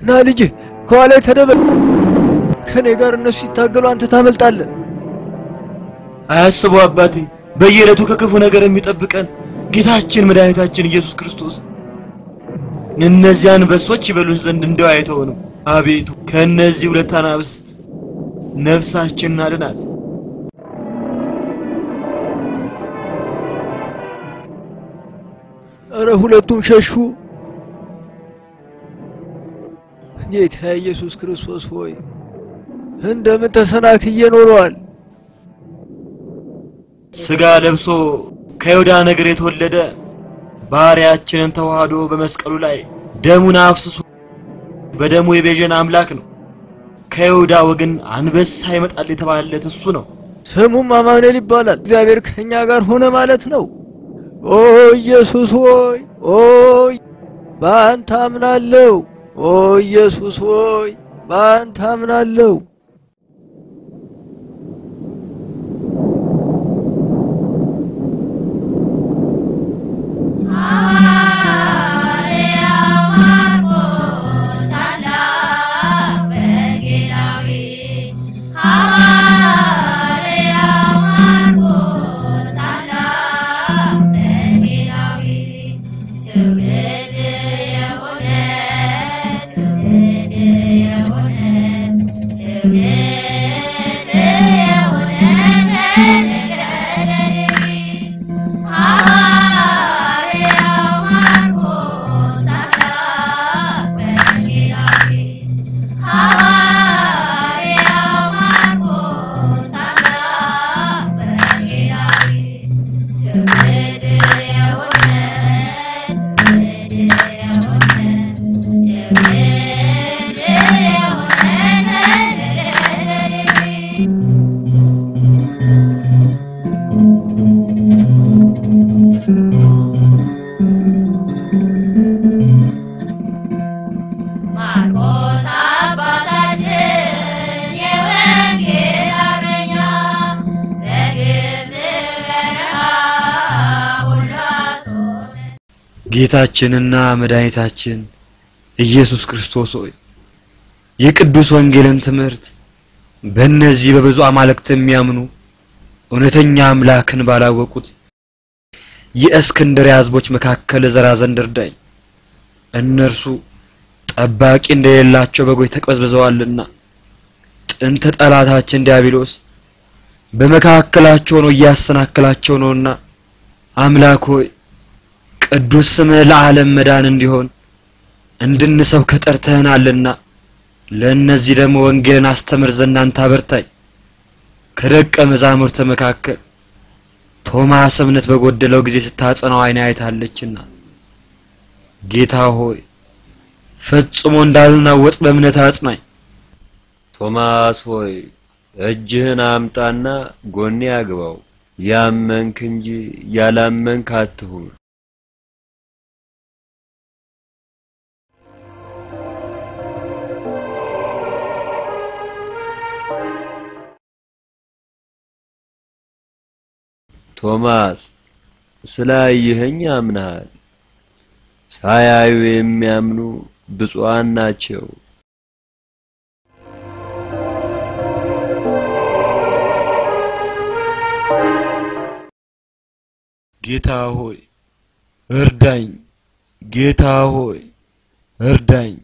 ና ልጅ ከኋላ ተደበቅ። ከኔ ጋር እነሱ ሲታገሉ አንተ ታመልጣለህ። አያስቡ አባቴ፣ በየዕለቱ ከክፉ ነገር የሚጠብቀን ጌታችን መድኃኒታችን ኢየሱስ ክርስቶስ እነዚያን በሶች ይበሉን ዘንድ እንደው አይተውንም። አቤቱ ከእነዚህ ሁለት አናብስት ነፍሳችንን አድናት። እረ ሁለቱም ሸሹ። ጌታ ኢየሱስ ክርስቶስ ሆይ እንደምን ተሰናክዬ ኖረዋል። ስጋ ለብሶ ከይሁዳ ነገር የተወለደ ባሪያችንን ተዋህዶ በመስቀሉ ላይ ደሙን አፍስሶ በደሙ የቤዠን አምላክ ነው። ከይሁዳ ወገን አንበሳ ይመጣል የተባለለት እሱ ነው። ስሙም አማኑኤል ይባላል። እግዚአብሔር ከኛ ጋር ሆነ ማለት ነው። ኦ ኢየሱስ ሆይ ኦ በአንተ አምናለሁ። ኦ ኢየሱስ ሆይ በአንተ አምናለሁ። ማርቆስ አባታችን የወንጌል አርበኛ በግብፅ በረሃ ሁሉ አስቆመ። ጌታችንና መድኃኒታችን ኢየሱስ ክርስቶስ ሆይ የቅዱስ ወንጌልን ትምህርት በእነዚህ በብዙ አማልክት የሚያምኑ እውነተኛ አምላክን ባላወቁት የእስክንድርያ ሕዝቦች መካከል ዘራ ዘንድ እርዳኝ። እነርሱ ጠባቂ እንደሌላቸው በጎች ተቅበዝብዘዋልና ጥንተ ጠላታችን ዲያብሎስ በመካከላቸው ሆኖ እያሰናከላቸው ነውና አምላክ ሆይ ቅዱስ ስምህ ለዓለም መዳን እንዲሆን እንድንሰብክ ጠርተህናልና ለእነዚህ ደግሞ ወንጌልን አስተምር ዘንድ አንተ አበርታኝ። ከደቀ መዛሙርት መካከል ቶማስ እምነት በጎደለው ጊዜ ስታጸናው ዓይን አይታለችና ጌታ ሆይ ፈጽሞ እንዳልናወጥ በእምነት አጽናኝ። ቶማስ ሆይ እጅህን አምጣና ጎኔ አግባው። ያመንክ እንጂ ያላመንክ አትሁን። ቶማስ ስላየኸኝ አምነሃል። ሳያዩ የሚያምኑ ብፁዓን ናቸው። ጌታ ሆይ እርዳኝ። ጌታ ሆይ እርዳኝ።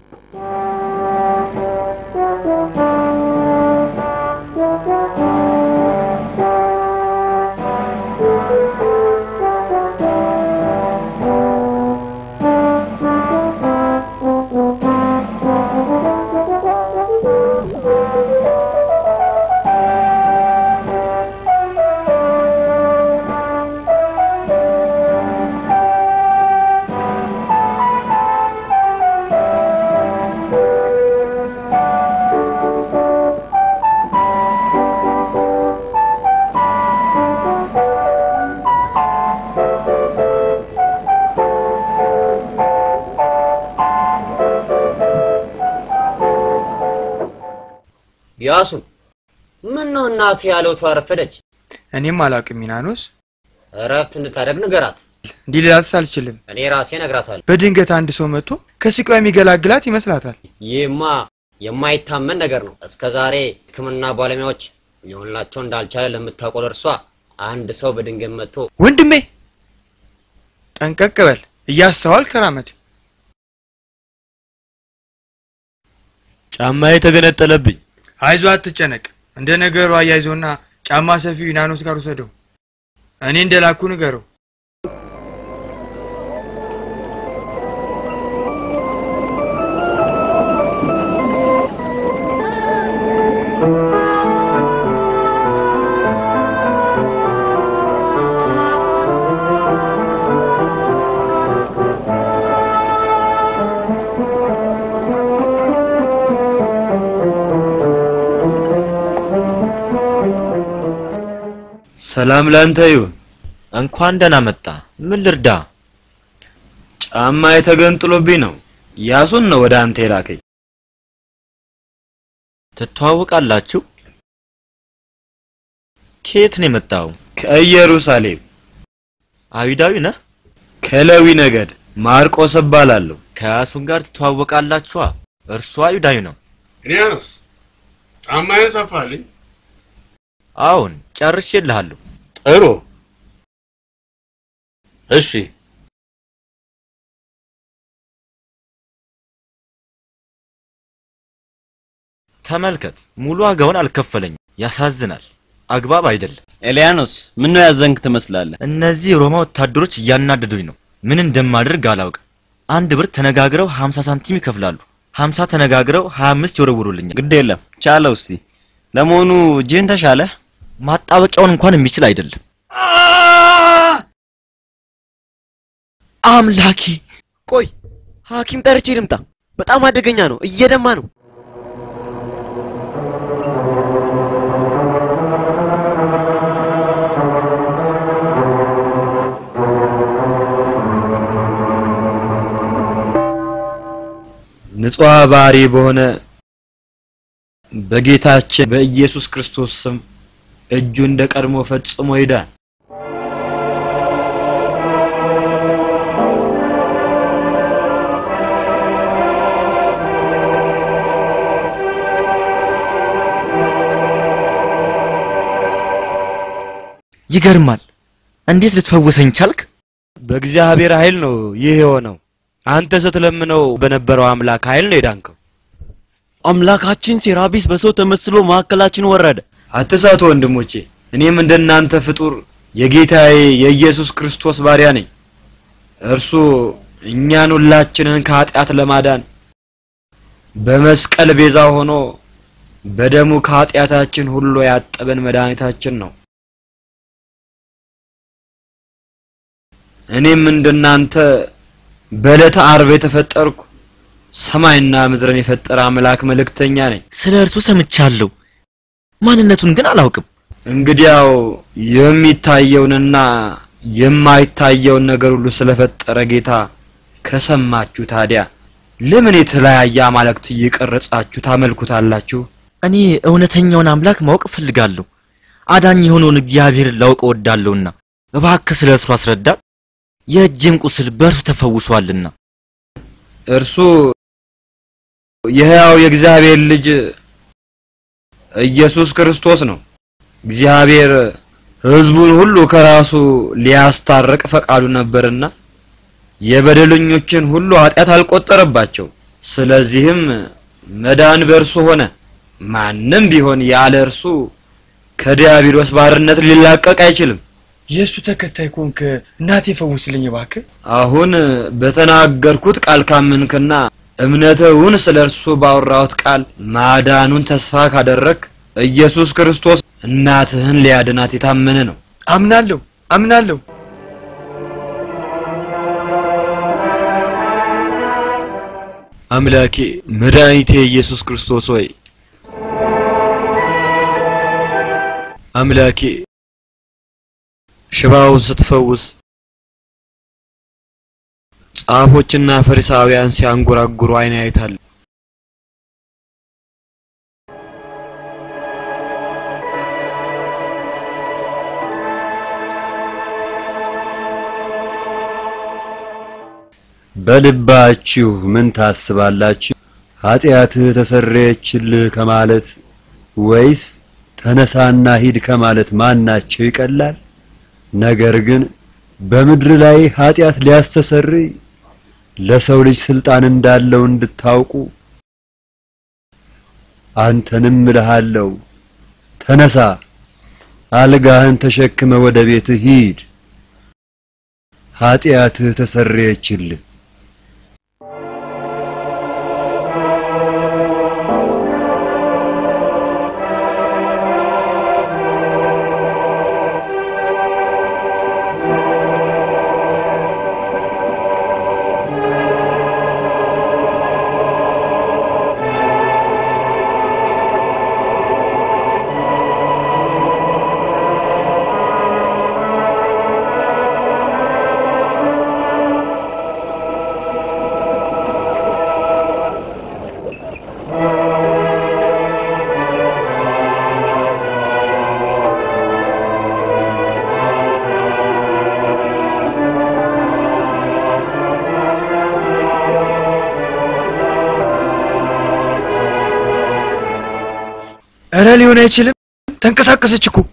ያሱ ምን ነው እናቱ ያለው ተዋረፈደች? እኔም አላውቅም ሚናኖስ። እረፍት እንድታደርግ ንገራት። እንዲህ ልላትስ አልችልም። እኔ ራሴ እነግራታለሁ። በድንገት አንድ ሰው መጥቶ ከስቃዩ የሚገላግላት ይመስላታል። ይህማ የማይታመን ነገር ነው። እስከ ዛሬ ሕክምና ባለሙያዎች ሊሆንላቸው እንዳልቻለ ለምታውቀው እርሷ አንድ ሰው በድንገት መጥቶ ወንድሜ ጠንቀቅ በል፣ እያስተዋል ተራመድ። ጫማዬ ተገነጠለብኝ። አይዞ አትጨነቅ። እንደ ነገሩ አያይዞና ጫማ ሰፊው ዩናኖስ ጋር ውሰደው። እኔ እንደላኩ ንገረው። ሰላም ላንተ ይሁን። እንኳን ደህና መጣ። ምን ልርዳ? ጫማዬ ተገንጥሎብኝ ነው። ያሱን ነው ወደ አንተ የላከኝ። ትተዋወቃላችሁ? ከየት ነው የመጣው? ከኢየሩሳሌም አይሁዳዊ ነህ? ከሌዊ ነገድ ማርቆስ እባላለሁ። ከያሱን ጋር ትተዋወቃላችኋ? እርሱ አይሁዳዊ ነው። እኔያኖስ ጫማዬን ሰፋልኝ። አሁን ጨርሼልሃለሁ። ጥሩ እሺ። ተመልከት፣ ሙሉ ዋጋውን አልከፈለኝም። ያሳዝናል። አግባብ አይደለም። ኤልያኖስ ምን ነው ያዘንክ ትመስላለህ? እነዚህ የሮማ ወታደሮች እያናደዱኝ ነው። ምን እንደማደርግ አላውቅም። አንድ ብር ተነጋግረው 50 ሳንቲም ይከፍላሉ። 50 ተነጋግረው 25 ይወረውሩልኛል። ግድ የለም ቻለው። እስቲ ለመሆኑ እጅህን ተሻለህ? ማጣበቂያውን እንኳን የሚችል አይደለም። አምላኬ! ቆይ ሐኪም ጠርቼ ልምጣ። በጣም አደገኛ ነው፣ እየደማ ነው። ንጹሕ ባህሪ በሆነ በጌታችን በኢየሱስ ክርስቶስ ስም እጁ እንደ ቀድሞ ፈጽሞ ይዳን። ይገርማል። እንዴት ልትፈውሰኝ ቻልክ? በእግዚአብሔር ኃይል ነው ይህ የሆነው። አንተ ስትለምነው በነበረው አምላክ ኃይል ነው የዳንከው። አምላካችን ሴራቢስ በሰው ተመስሎ መካከላችን ወረደ። አትሳቱ ወንድሞቼ፣ እኔም እንደናንተ ፍጡር የጌታዬ የኢየሱስ ክርስቶስ ባሪያ ነኝ። እርሱ እኛን ሁላችንን ከኃጢአት ለማዳን በመስቀል ቤዛ ሆኖ በደሙ ከኃጢአታችን ሁሉ ያጠበን መድኃኒታችን ነው። እኔም እንደናንተ በዕለተ ዓርብ የተፈጠርኩ ሰማይና ምድርን የፈጠረ አምላክ መልእክተኛ ነኝ። ስለ እርሱ ሰምቻለሁ፣ ማንነቱን ግን አላውቅም። እንግዲያው የሚታየውንና የማይታየውን ነገር ሁሉ ስለፈጠረ ጌታ ከሰማችሁ ታዲያ ለምን የተለያየ አማልክት እየቀረጻችሁ ታመልኩታላችሁ? እኔ እውነተኛውን አምላክ ማወቅ እፈልጋለሁ። አዳኝ የሆነውን እግዚአብሔርን ላውቅ እወዳለሁና እባክህ ስለ እርሱ አስረዳ። የእጄም ቁስል በእርሱ ተፈውሷልና። እርሱ የሕያው የእግዚአብሔር ልጅ ኢየሱስ ክርስቶስ ነው። እግዚአብሔር ሕዝቡን ሁሉ ከራሱ ሊያስታርቅ ፈቃዱ ነበርና የበደለኞችን ሁሉ ኃጢአት አልቆጠረባቸው። ስለዚህም መዳን በእርሱ ሆነ። ማንም ቢሆን ያለ እርሱ ከዲያብሎስ ባርነት ሊላቀቅ አይችልም። የእሱ ተከታይ ኮንክ እናቴ ፈውስልኝ እባክህ። አሁን በተናገርኩት ቃል ካመንክና እምነትህን ስለ እርሱ ባወራሁት ቃል ማዳኑን ተስፋ ካደረክ ኢየሱስ ክርስቶስ እናትህን ሊያድናት የታመነ ነው። አምናለሁ አምናለሁ። አምላኬ መድኃኒቴ ኢየሱስ ክርስቶስ ሆይ አምላኬ ሽባውን ስትፈውስ ጻፎችና ፈሪሳውያን ሲያንጎራጉሩ አይን አይታል። በልባችሁ ምን ታስባላችሁ? ኃጢአትህ ተሰረየችልህ ከማለት ወይስ ተነሳና ሂድ ከማለት ማናቸው ይቀላል? ነገር ግን በምድር ላይ ኃጢአት ሊያስተሰርይ ለሰው ልጅ ስልጣን እንዳለው እንድታውቁ አንተንም እልሃለሁ፣ ተነሳ፣ አልጋህን ተሸክመ ወደ ቤትህ ሂድ፣ ኃጢአትህ ተሰረየችልህ። እረ ሊሆን አይችልም። ተንቀሳቀሰች እኮ።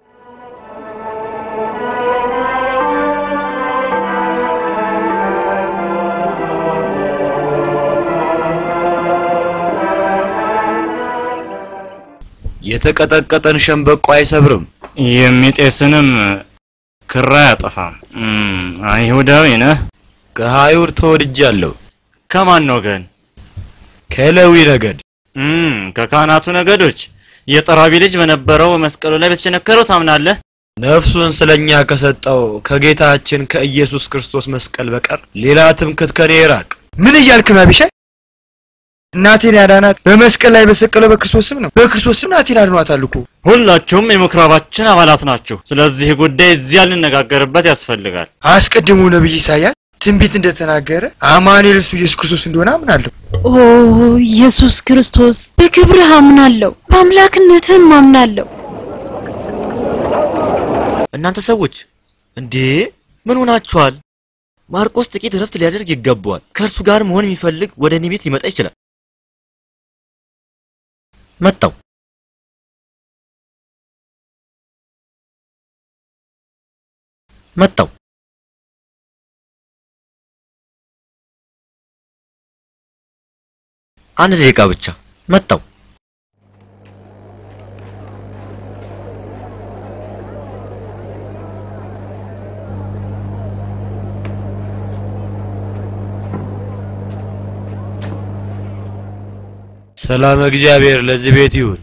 የተቀጠቀጠን ሸምበቆ አይሰብርም። የሚጤስንም ክራ አያጠፋም። እም፣ አይሁዳዊ ነህ? ከአይሁድ ተወድጃለሁ። ከማን ወገን? ከሌዊ ነገድ። እም፣ ከካህናቱ ነገዶች። የጠራቢ ልጅ በነበረው መስቀሉ ላይ በተቸነከረው ታምናለህ? ነፍሱን ስለኛ ከሰጠው ከጌታችን ከኢየሱስ ክርስቶስ መስቀል በቀር ሌላ ትምክህት ከኔ ይራቅ። ምን እያልክ ነው አቢሻይ? እናቴን ያዳናት በመስቀል ላይ በሰቀለው በክርስቶስ ስም ነው። በክርስቶስ ስም እናቴን አድኗታል እኮ። ሁላችሁም የምኩራባችን አባላት ናችሁ። ስለዚህ ጉዳይ እዚያ ልነጋገርበት ያስፈልጋል። አስቀድሞ ነብይ ኢሳያስ ትንቢት እንደተናገረ አማኑኤል እሱ ኢየሱስ ክርስቶስ እንደሆነ አምናለሁ። ኦ ኢየሱስ ክርስቶስ በክብርህ አምናለሁ፣ በአምላክነትህም አምናለሁ። እናንተ ሰዎች እንዴ ምን ሆናችኋል? ማርቆስ ጥቂት እረፍት ሊያደርግ ይገባዋል። ከእርሱ ጋር መሆን የሚፈልግ ወደ እኔ ቤት ሊመጣ ይችላል። መጣው። መጣው። አንድ ደቂቃ ብቻ መጣው። ሰላም እግዚአብሔር ለዚህ ቤት ይሁን።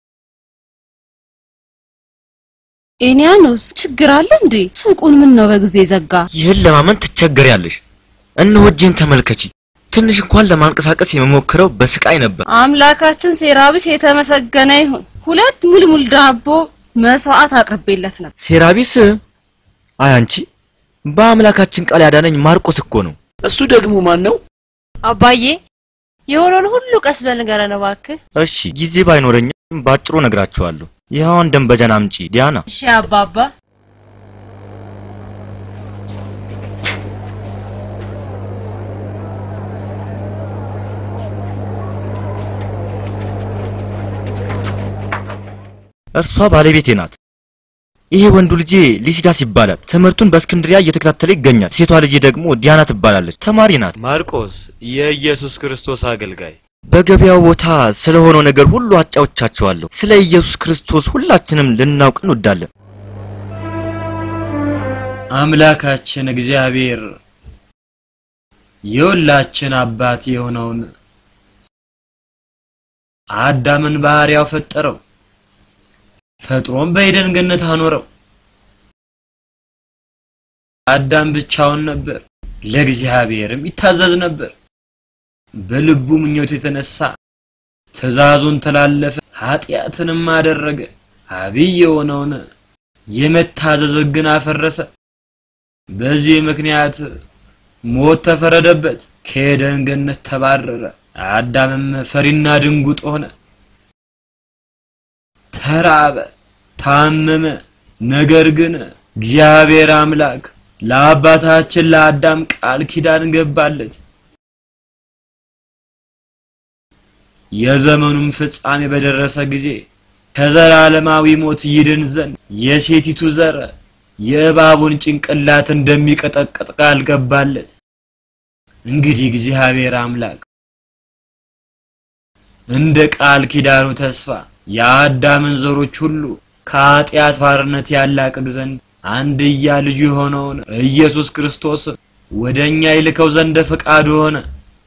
ኤንያኖስ ችግር አለ እንዴ? ሱቁን ምን ነው በጊዜ ዘጋ? ይህን ለማመን ትቸገሪያለሽ። እነሆ እጄን ተመልከቺ። ትንሽ እንኳን ለማንቀሳቀስ የምሞክረው በስቃይ ነበር። አምላካችን ሴራቢስ የተመሰገነ ይሁን። ሁለት ሙልሙል ዳቦ መስዋዕት አቅርቤለት ነበር። ሴራቢስ አይ አንቺ በአምላካችን ቃል ያዳነኝ ማርቆስ እኮ ነው። እሱ ደግሞ ማን ነው? አባዬ የሆነውን ሁሉ ቀስ በል ንገረን እባክህ። እሺ ጊዜ ባይኖረኝም ባጭሩ ነግራችኋለሁ። ይኸውን ደንበጃን አምጪ ዲያና። እሺ አባባ። እርሷ ባለቤቴ ናት። ይሄ ወንዱ ልጄ ሊሲዳስ ይባላል። ትምህርቱን በእስክንድሪያ እየተከታተለ ይገኛል። ሴቷ ልጄ ደግሞ ዲያና ትባላለች። ተማሪ ናት። ማርቆስ የኢየሱስ ክርስቶስ አገልጋይ በገበያው ቦታ ስለሆነው ነገር ሁሉ አጫውቻቸዋለሁ። ስለ ኢየሱስ ክርስቶስ ሁላችንም ልናውቅ እንወዳለን። አምላካችን እግዚአብሔር የሁላችን አባት የሆነውን አዳምን ባህሪያው ፈጠረው። ፈጥሮም በኤደን ገነት አኖረው። አዳም ብቻውን ነበር፣ ለእግዚአብሔርም ይታዘዝ ነበር። በልቡ ምኞት የተነሳ ትእዛዙን ተላለፈ፣ ኃጢአትንም አደረገ። አብይ የሆነውን የመታዘዝ ሕግን አፈረሰ። በዚህ ምክንያት ሞት ተፈረደበት፣ ከኤደን ገነት ተባረረ። አዳምም ፈሪና ድንጉጥ ሆነ፣ ተራበ፣ ታመመ። ነገር ግን እግዚአብሔር አምላክ ለአባታችን ለአዳም ቃል ኪዳን ገባለት። የዘመኑም ፍጻሜ በደረሰ ጊዜ ከዘላለማዊ ሞት ይድን ዘንድ የሴቲቱ ዘር የእባቡን ጭንቅላት እንደሚቀጠቅጥ ቃል ገባለት። እንግዲህ እግዚአብሔር አምላክ እንደ ቃል ኪዳኑ ተስፋ የአዳምን ዘሮች ሁሉ ከኃጢአት ባርነት ያላቅቅ ዘንድ አንድያ ልጁ የሆነውን ኢየሱስ ክርስቶስ ወደኛ ይልከው ዘንድ ፈቃዱ ሆነ።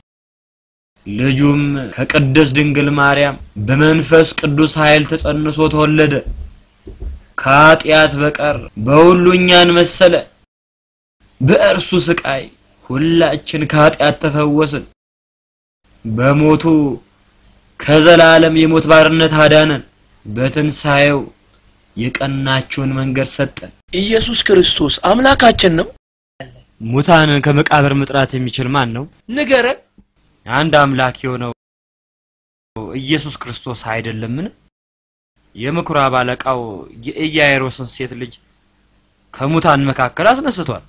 ልጁም ከቅድስት ድንግል ማርያም በመንፈስ ቅዱስ ኃይል ተጸንሶ ተወለደ። ከኃጢአት በቀር በሁሉ እኛን መሰለ። በእርሱ ስቃይ ሁላችን ከኃጢአት ተፈወስን። በሞቱ ከዘላለም የሞት ባርነት አዳነን። በትንሣኤው የቀናችውን መንገድ ሰጠን። ኢየሱስ ክርስቶስ አምላካችን ነው። ሙታንን ከመቃብር መጥራት የሚችል ማን ነው? ንገረን። አንድ አምላክ የሆነው ኢየሱስ ክርስቶስ አይደለምን? የምኩራብ አለቃው የኢያይሮስን ሴት ልጅ ከሙታን መካከል አስነስቷል።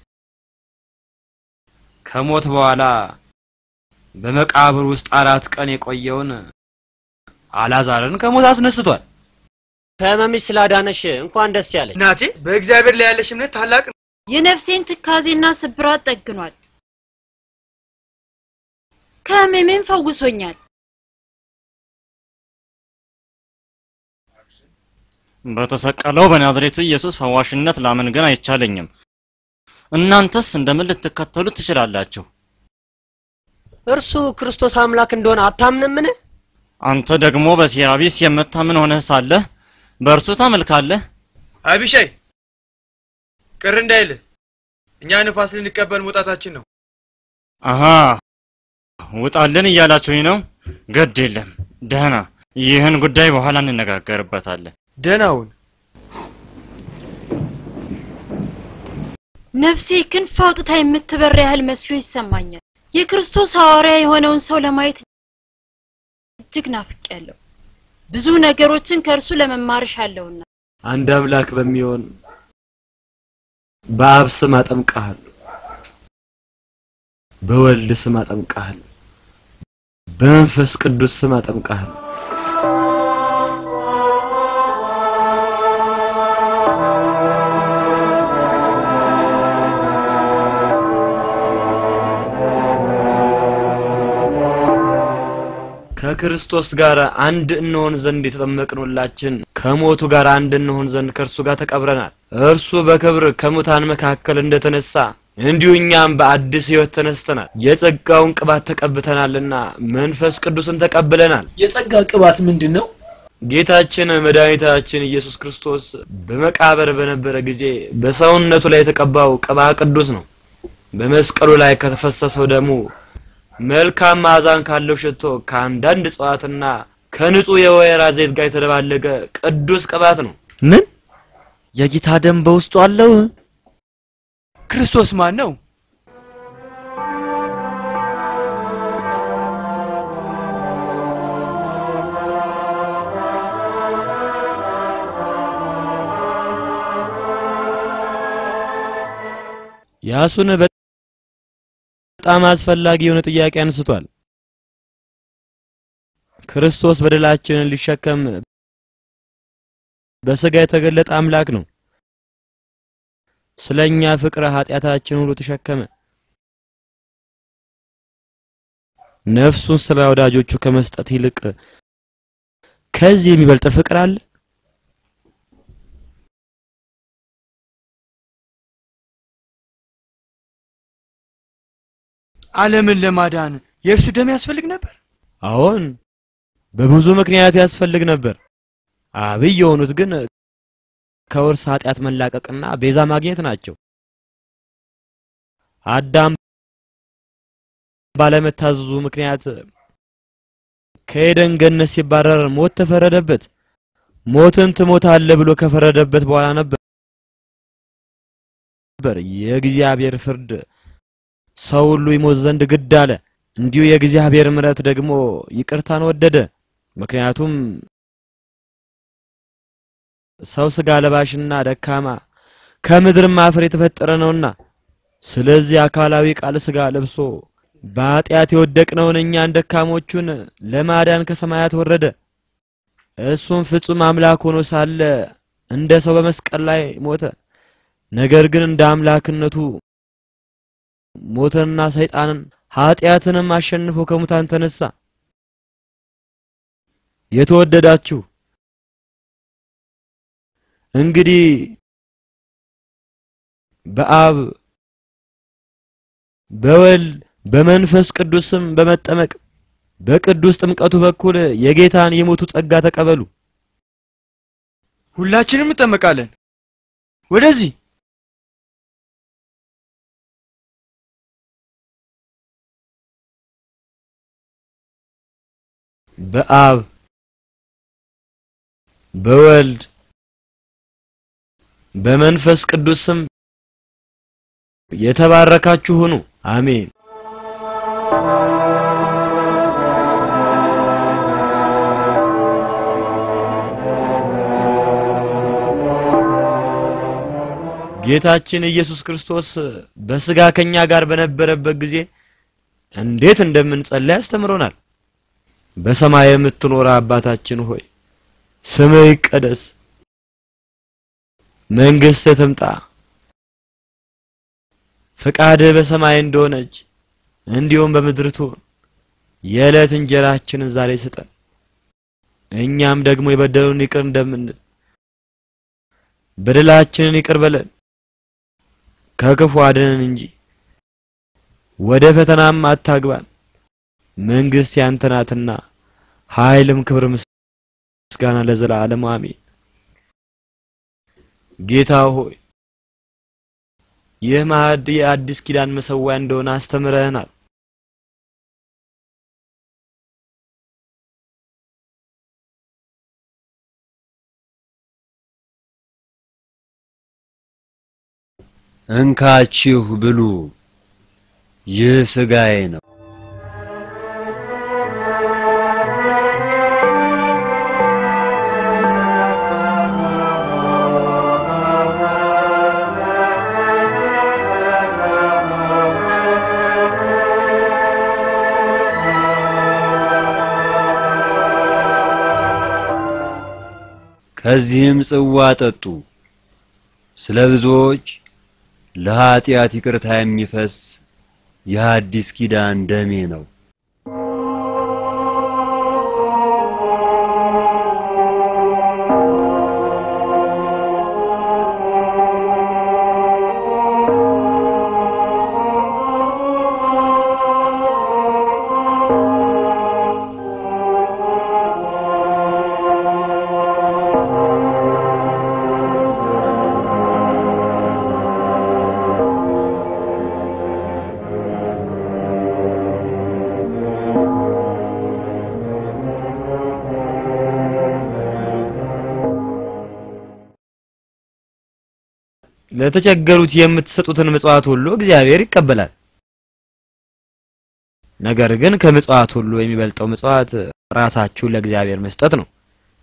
ከሞት በኋላ በመቃብር ውስጥ አራት ቀን የቆየውን አላዛርን ከሞት አስነስቷል። ከህመምሽ ስላዳነሽ እንኳን ደስ ያለሽ። እናቴ በእግዚአብሔር ላይ ያለሽ እምነት ታላቅ ነው። የነፍሴን ትካዜና ስብራት ጠግኗል። ከህመሜም ፈውሶኛል። በተሰቀለው በናዝሬቱ ኢየሱስ ፈዋሽነት ላምን ግን አይቻለኝም። እናንተስ እንደምን ልትከተሉ ትችላላችሁ? እርሱ ክርስቶስ አምላክ እንደሆነ አታምንምን? አንተ ደግሞ በሴራቢስ የምታምን ሆነህ ሳለህ በእርሱ ታመልካለህ? አቢሻይ ቅር እንዳይልህ እኛ ንፋስ ልንቀበል መውጣታችን ነው። አሃ ውጣልን እያላችሁኝ ነው? ግድ የለም ደህና፣ ይህን ጉዳይ በኋላ እንነጋገርበታለን። ደህናውን ነፍሴ ክንፍ አውጥታ የምትበር ያህል መስሎ ይሰማኛል። የክርስቶስ ሐዋርያ የሆነውን ሰው ለማየት እጅግ ናፍቄያለሁ። ብዙ ነገሮችን ከእርሱ ለመማር እሻለሁና አንድ አምላክ በሚሆን በአብ ስም አጠምቅሃለሁ፣ በወልድ ስም አጠምቅሃለሁ፣ በመንፈስ ቅዱስ ስም አጠምቅሃለሁ። ከክርስቶስ ጋር አንድ እንሆን ዘንድ የተጠመቅን ሁላችን ከሞቱ ጋር አንድ እንሆን ዘንድ ከእርሱ ጋር ተቀብረናል። እርሱ በክብር ከሙታን መካከል እንደተነሳ እንዲሁ እኛም በአዲስ ሕይወት ተነስተናል። የጸጋውን ቅባት ተቀብተናልና መንፈስ ቅዱስን ተቀብለናል። የጸጋ ቅባት ምንድን ነው? ጌታችን መድኃኒታችን ኢየሱስ ክርስቶስ በመቃብር በነበረ ጊዜ በሰውነቱ ላይ የተቀባው ቅባ ቅዱስ ነው። በመስቀሉ ላይ ከተፈሰሰው ደሙ መልካም ማዕዛን ካለው ሽቶ ከአንዳንድ እጽዋትና ከንጹህ የወይራ ዘይት ጋር የተደባለቀ ቅዱስ ቅባት ነው። ምን የጌታ ደም በውስጡ አለው? ክርስቶስ ማን ነው? ያሱን በጣም አስፈላጊ የሆነ ጥያቄ አንስቷል። ክርስቶስ በደላችንን ሊሸከም በስጋ የተገለጠ አምላክ ነው። ስለኛ ፍቅረ ኃጢአታችን ሁሉ ተሸከመ። ነፍሱን ስለ ወዳጆቹ ከመስጠት ይልቅ ከዚህ የሚበልጥ ፍቅር አለ? ዓለምን ለማዳን የእርሱ ደም ያስፈልግ ነበር። አዎን፣ በብዙ ምክንያት ያስፈልግ ነበር። አብይ የሆኑት ግን ከውርስ ኃጢአት መላቀቅና ቤዛ ማግኘት ናቸው። አዳም ባለመታዘዙ ምክንያት ከኤደን ገነት ሲባረር ሞት ተፈረደበት። ሞትን ትሞታለህ ብሎ ከፈረደበት በኋላ ነበር የእግዚአብሔር ፍርድ ሰው ሁሉ ይሞት ዘንድ ግድ አለ። እንዲሁ የእግዚአብሔር ምሕረት ደግሞ ይቅርታን ወደደ። ምክንያቱም ሰው ስጋ ለባሽና ደካማ ከምድርም አፈር የተፈጠረ ነውና ስለዚህ አካላዊ ቃል ሥጋ ለብሶ በኃጢአት የወደቅነውን እኛን ደካሞቹን ለማዳን ከሰማያት ወረደ። እሱም ፍጹም አምላክ ሆኖ ሳለ እንደ ሰው በመስቀል ላይ ሞተ። ነገር ግን እንደ አምላክነቱ ሞተንና ሰይጣንን ኃጢአትንም አሸንፎ ከሙታን ተነሳ። የተወደዳችሁ እንግዲህ በአብ በወልድ በመንፈስ ቅዱስም በመጠመቅ በቅዱስ ጥምቀቱ በኩል የጌታን የሞቱ ጸጋ ተቀበሉ። ሁላችንም እንጠመቃለን። ወደዚህ በአብ በወልድ በመንፈስ ቅዱስም የተባረካችሁ ሁኑ። አሜን። ጌታችን ኢየሱስ ክርስቶስ በስጋ ከኛ ጋር በነበረበት ጊዜ እንዴት እንደምንጸልይ አስተምሮናል። በሰማይ የምትኖር አባታችን ሆይ ስምህ ይቀደስ፣ መንግሥትህ ትምጣ፣ ፈቃድህ በሰማይ እንደሆነች እንዲሁም በምድር ትሁን። የዕለት እንጀራችንን ዛሬ ስጠን፣ እኛም ደግሞ የበደሉን ይቅር እንደምንል በደላችንን ይቅር በለን ከክፉ አድነን እንጂ ወደ ፈተናም አታግባን። መንግስት ያንተ ናትና ኃይልም ክብር ምስጋና ለዘላለም አሜን። ጌታ ሆይ ይህ ማዕድ የአዲስ ኪዳን መሰዊያ እንደሆነ አስተምረህናል። እንካችሁ ብሉ፣ ይህ ሥጋዬ ነው። ከዚህም ጽዋ ጠጡ። ስለ ብዙዎች ለኃጢአት ይቅርታ የሚፈስ የሐዲስ ኪዳን ደሜ ነው። ለተቸገሩት የምትሰጡትን ምጽዋት ሁሉ እግዚአብሔር ይቀበላል። ነገር ግን ከምጽዋት ሁሉ የሚበልጠው ምጽዋት ራሳችሁን ለእግዚአብሔር መስጠት ነው።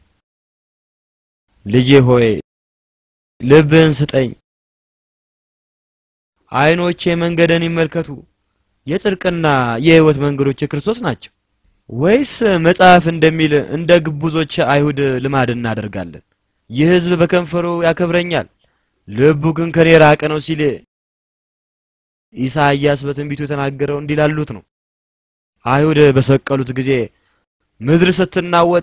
ልጄ ሆይ ልብህን ስጠኝ፣ ዓይኖቼ መንገድን ይመልከቱ። የጽድቅና የሕይወት መንገዶች የክርስቶስ ናቸው። ወይስ መጽሐፍ እንደሚል እንደ ግቡዞች አይሁድ ልማድ እናደርጋለን? ይህ ሕዝብ በከንፈሩ ያከብረኛል ልቡ ግን ከኔ ራቀ ነው ሲል ኢሳይያስ በትንቢቱ የተናገረው እንዲህ ላሉት ነው። አይሁድ በሰቀሉት ጊዜ ምድር ስትናወጥ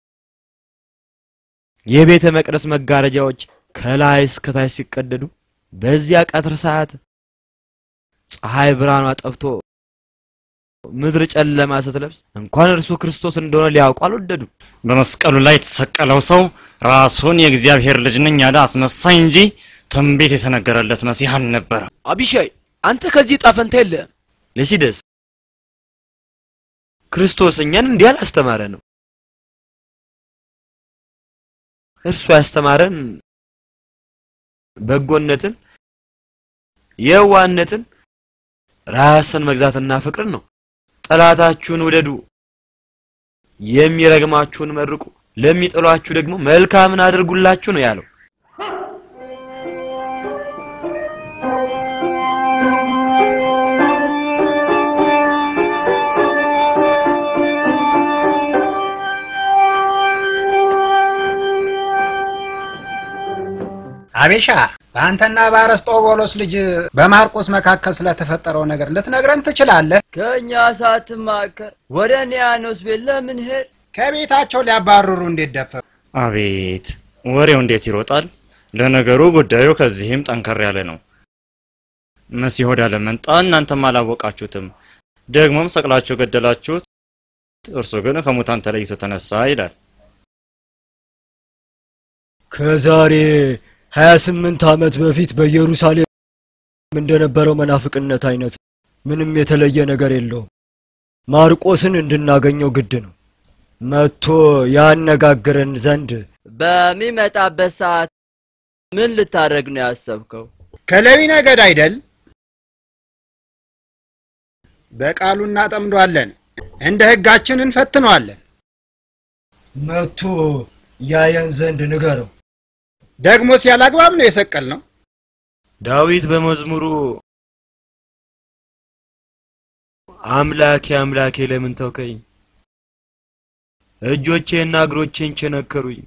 የቤተ መቅደስ መጋረጃዎች ከላይ እስከ ታች ሲቀደዱ በዚያ ቀትር ሰዓት ፀሐይ ብርሃኗ ጠፍቶ ምድር ጨለማ ስትለብስ እንኳን እርሱ ክርስቶስ እንደሆነ ሊያውቁ አልወደዱም። በመስቀሉ ላይ የተሰቀለው ሰው ራሱን የእግዚአብሔር ልጅ ነኝ ያለ አስመሳይ እንጂ ትንቢት የተነገረለት መሲህ አልነበረም። አቢሻይ አንተ ከዚህ ጣፈንታ የለህም። ለሲደስ ክርስቶስ እኛን እንዲህ አላስተማረ ነው። እርሱ ያስተማረን በጎነትን፣ የዋህነትን፣ ራስን መግዛትና ፍቅርን ነው። ጠላታችሁን ውደዱ፣ የሚረግማችሁን መርቁ፣ ለሚጠሏችሁ ደግሞ መልካምን አድርጉላችሁ ነው ያለው። አቤሻ በአንተና በአርስጦቦሎስ ልጅ በማርቆስ መካከል ስለተፈጠረው ነገር ልትነግረን ትችላለህ? ከእኛ ሳትማከር ወደ ኒያኖስ ቤት ለምን ሄድ? ከቤታቸው ሊያባርሩ እንዴት ደፈሩ? አቤት ወሬው እንዴት ይሮጣል! ለነገሩ ጉዳዩ ከዚህም ጠንከር ያለ ነው። መሲህ ወደ ዓለም መጣ፣ እናንተም አላወቃችሁትም። ደግሞም ሰቅላችሁ ገደላችሁት፣ እርሱ ግን ከሙታን ተለይቶ ተነሳ ይላል። ከዛሬ 28 ዓመት በፊት በኢየሩሳሌም እንደነበረው መናፍቅነት አይነት ምንም የተለየ ነገር የለውም። ማርቆስን እንድናገኘው ግድ ነው። መጥቶ ያነጋግረን ዘንድ በሚመጣበት ሰዓት ምን ልታደርግ ነው ያሰብከው? ከሌዊ ነገድ አይደል? በቃሉ እናጠምዷለን፣ እንደ ሕጋችን እንፈትነዋለን። መጥቶ ያየን ዘንድ ንገረው። ደግሞስ ያለ አግባብ ነው የሰቀል ነው። ዳዊት በመዝሙሩ አምላኬ አምላኬ ለምን ተውከኝ፣ እጆቼና እግሮቼን ቸነከሩኝ፣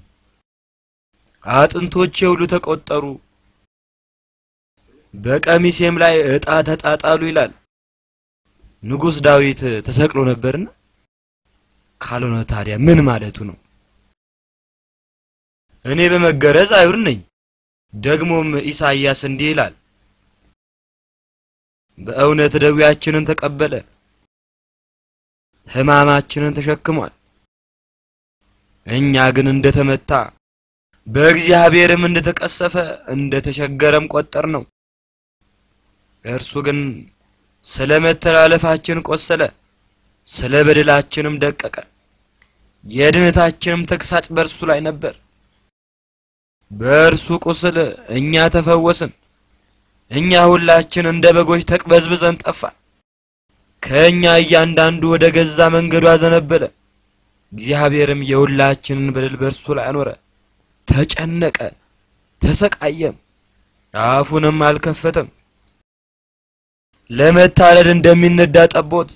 አጥንቶቼ ሁሉ ተቆጠሩ፣ በቀሚሴም ላይ ዕጣ ተጣጣሉ ይላል። ንጉሥ ዳዊት ተሰቅሎ ነበርና ካልሆነ ታዲያ ምን ማለቱ ነው? እኔ በመገረዝ አይሁድ ነኝ። ደግሞም ኢሳይያስ እንዲህ ይላል፣ በእውነት ደዌያችንን ተቀበለ፣ ሕማማችንን ተሸክሟል። እኛ ግን እንደተመታ በእግዚአብሔርም እንደተቀሰፈ እንደተቸገረም ቆጠር ነው። እርሱ ግን ስለ መተላለፋችን ቆሰለ፣ ስለ በደላችንም ደቀቀ። የድህነታችንም ተግሳጽ በእርሱ ላይ ነበር። በእርሱ ቁስል እኛ ተፈወስን። እኛ ሁላችን እንደ በጎች ተቅበዝብዘን ጠፋን። ከእኛ እያንዳንዱ ወደ ገዛ መንገዱ አዘነበለ። እግዚአብሔርም የሁላችንን በደል በእርሱ ላይ አኖረ። ተጨነቀ፣ ተሰቃየም፣ አፉንም አልከፈተም። ለመታረድ እንደሚነዳ ጠቦት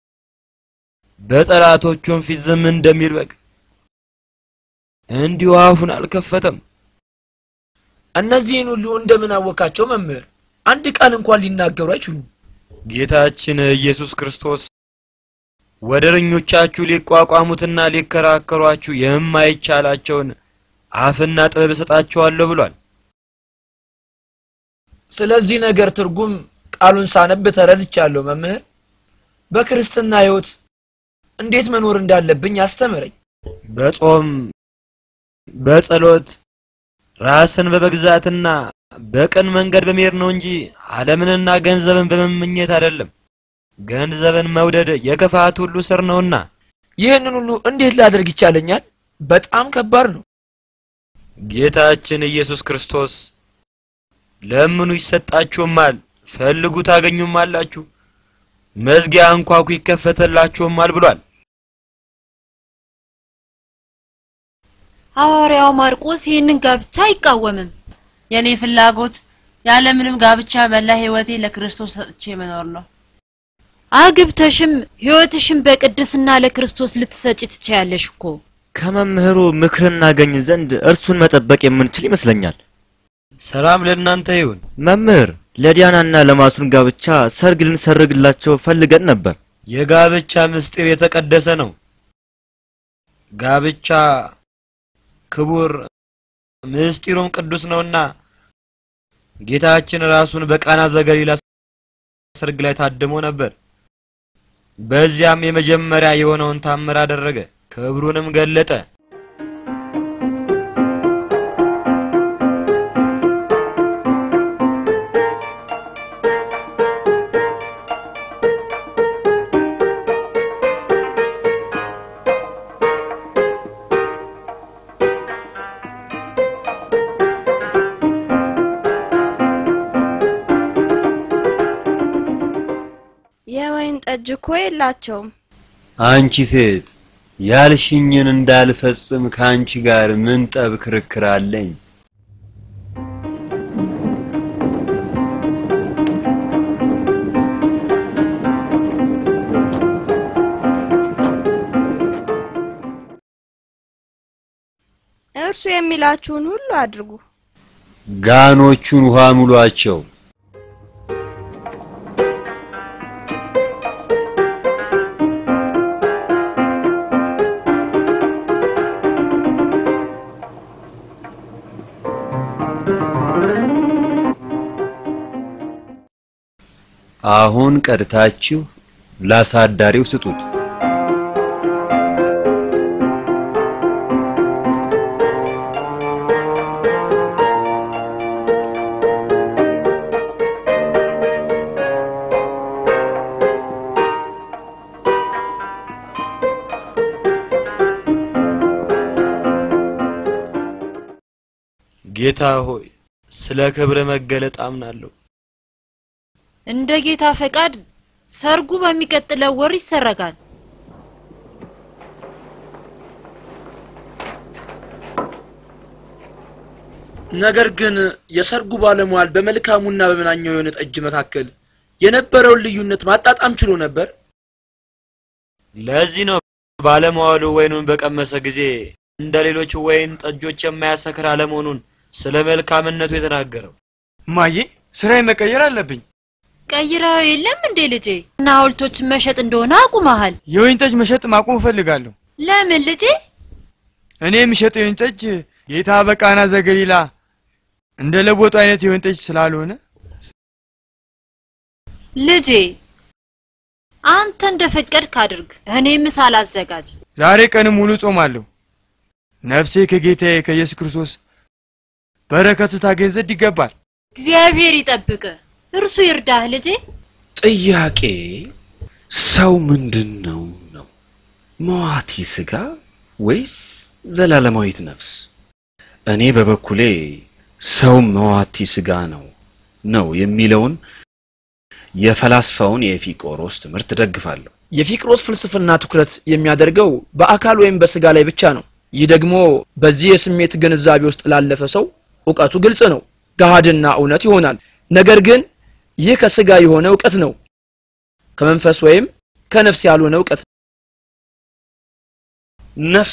በጠላቶቹም ፊት ዝም እንደሚል በግ እንዲሁ አፉን አልከፈተም። እነዚህን ሁሉ እንደምን አወቃቸው መምህር? አንድ ቃል እንኳን ሊናገሩ አይችሉም። ጌታችን ኢየሱስ ክርስቶስ ወደረኞቻችሁ ሊቋቋሙትና ሊከራከሯችሁ የማይቻላቸውን አፍና ጥበብ እሰጣችኋለሁ ብሏል። ስለዚህ ነገር ትርጉም ቃሉን ሳነብ ተረድቻለሁ መምህር። በክርስትና ሕይወት እንዴት መኖር እንዳለብኝ አስተምረኝ። በጾም በጸሎት ራስን በመግዛትና በቅን መንገድ በመሄድ ነው እንጂ ዓለምንና ገንዘብን በመመኘት አይደለም። ገንዘብን መውደድ የክፋት ሁሉ ስር ነውና ይህንን ሁሉ እንዴት ላደርግ ይቻለኛል? በጣም ከባድ ነው። ጌታችን ኢየሱስ ክርስቶስ ለምኑ ይሰጣችሁማል፣ ፈልጉ ታገኙማላችሁ፣ መዝጊያ አንኳኩ ይከፈተላችሁማል ብሏል። ሐዋርያው ማርቆስ ይህንን ጋብቻ አይቃወምም። የኔ ፍላጎት ያለምንም ጋብቻ መላ ህይወቴ ለክርስቶስ ሰጥቼ መኖር ነው። አግብተሽም ህይወትሽን በቅድስና ለክርስቶስ ልትሰጪ ትችያለሽ እኮ። ከመምህሩ ምክር እናገኝ ዘንድ እርሱን መጠበቅ የምንችል ይመስለኛል። ሰላም ለእናንተ ይሁን። መምህር ለዲያናና ለማሱን ጋብቻ ሰርግ ልንሰርግላቸው ፈልገን ነበር። የጋብቻ ምስጢር የተቀደሰ ነው። ጋብቻ ክቡር ምስጢሩም ቅዱስ ነውና ጌታችን ራሱን በቃና ዘገሊላ ሰርግ ላይ ታድሞ ነበር። በዚያም የመጀመሪያ የሆነውን ታምር አደረገ፣ ክብሩንም ገለጠ። የወይን ጠጅ እኮ የላቸውም። አንቺ ሴት ያልሽኝን እንዳልፈጽም ከአንቺ ጋር ምን ጠብ ክርክር አለኝ? እርሱ የሚላችሁን ሁሉ አድርጉ። ጋኖቹን ውሃ ሙሏቸው። አሁን ቀድታችሁ ላሳዳሪው ስጡት። ጌታ ሆይ ስለ ክብር መገለጥ አምናለሁ። እንደ ጌታ ፈቃድ ሰርጉ በሚቀጥለው ወር ይሰረጋል። ነገር ግን የሰርጉ ባለሟል በመልካሙና በመናኛው የሆነ ጠጅ መካከል የነበረውን ልዩነት ማጣጣም ችሎ ነበር። ለዚህ ነው ባለመዋሉ ወይኑን በቀመሰ ጊዜ እንደ ሌሎች ወይን ጠጆች የማያሰክር አለመሆኑን ስለ መልካምነቱ የተናገረው። ማዬ ስራዬ መቀየር አለብኝ። ቀይረው የለም እንዴ ልጄ? እና ሐውልቶችን መሸጥ እንደሆነ አቁመሃል። የወይን ጠጅ መሸጥ ማቆም እፈልጋለሁ። ለምን ልጄ? እኔ የሚሸጠው የወይን ጠጅ ጌታ በቃና ዘገሊላ እንደ ለቦጡ አይነት የወይን ጠጅ ስላልሆነ ልጄ አንተ እንደፈቀድክ አድርግ። እኔ ምሳ ላዘጋጅ። ዛሬ ቀን ሙሉ ጾማለሁ። ነፍሴ ከጌታዬ ከኢየሱስ ክርስቶስ በረከቱ ታገኝ ዘንድ ይገባል። እግዚአብሔር ይጠብቅ፣ እርሱ ይርዳህ ልጄ። ጥያቄ ሰው ምንድን ነው ነው? መዋቲ ስጋ ወይስ ዘላለማዊት ነፍስ? እኔ በበኩሌ ሰው መዋቲ ስጋ ነው ነው የሚለውን የፈላስፋውን የኤፊቆሮስ ትምህርት ደግፋለሁ። የፊቅሮስ ፍልስፍና ትኩረት የሚያደርገው በአካል ወይም በስጋ ላይ ብቻ ነው። ይህ ደግሞ በዚህ የስሜት ግንዛቤ ውስጥ ላለፈ ሰው እውቀቱ ግልጽ ነው፣ ገሃድና እውነት ይሆናል። ነገር ግን ይህ ከስጋ የሆነ እውቀት ነው፣ ከመንፈስ ወይም ከነፍስ ያልሆነ እውቀት። ነፍስ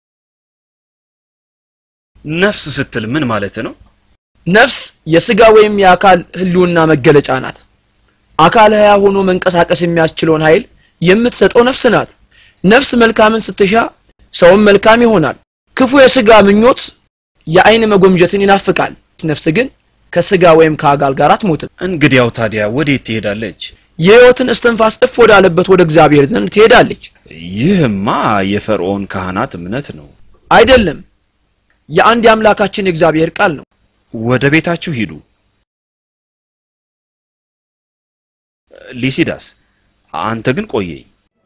ነፍስ ስትል ምን ማለት ነው? ነፍስ የስጋ ወይም የአካል ህልውና መገለጫ ናት። አካል ህያ ሆኖ መንቀሳቀስ የሚያስችለውን ኃይል የምትሰጠው ነፍስ ናት። ነፍስ መልካምን ስትሻ ሰውም መልካም ይሆናል። ክፉ የስጋ ምኞት የአይን መጎምጀትን ይናፍቃል። ነፍስ ግን ከስጋ ወይም ከአካል ጋር አትሞትም። እንግዲያው ታዲያ ወዴት ትሄዳለች? የህይወትን እስትንፋስ እፍ ወዳለበት ወደ እግዚአብሔር ዘንድ ትሄዳለች። ይህማ የፈርዖን ካህናት እምነት ነው። አይደለም፣ የአንድ የአምላካችን የእግዚአብሔር ቃል ነው። ወደ ቤታችሁ ሂዱ። ሊሲዳስ አንተ ግን ቆየኝ።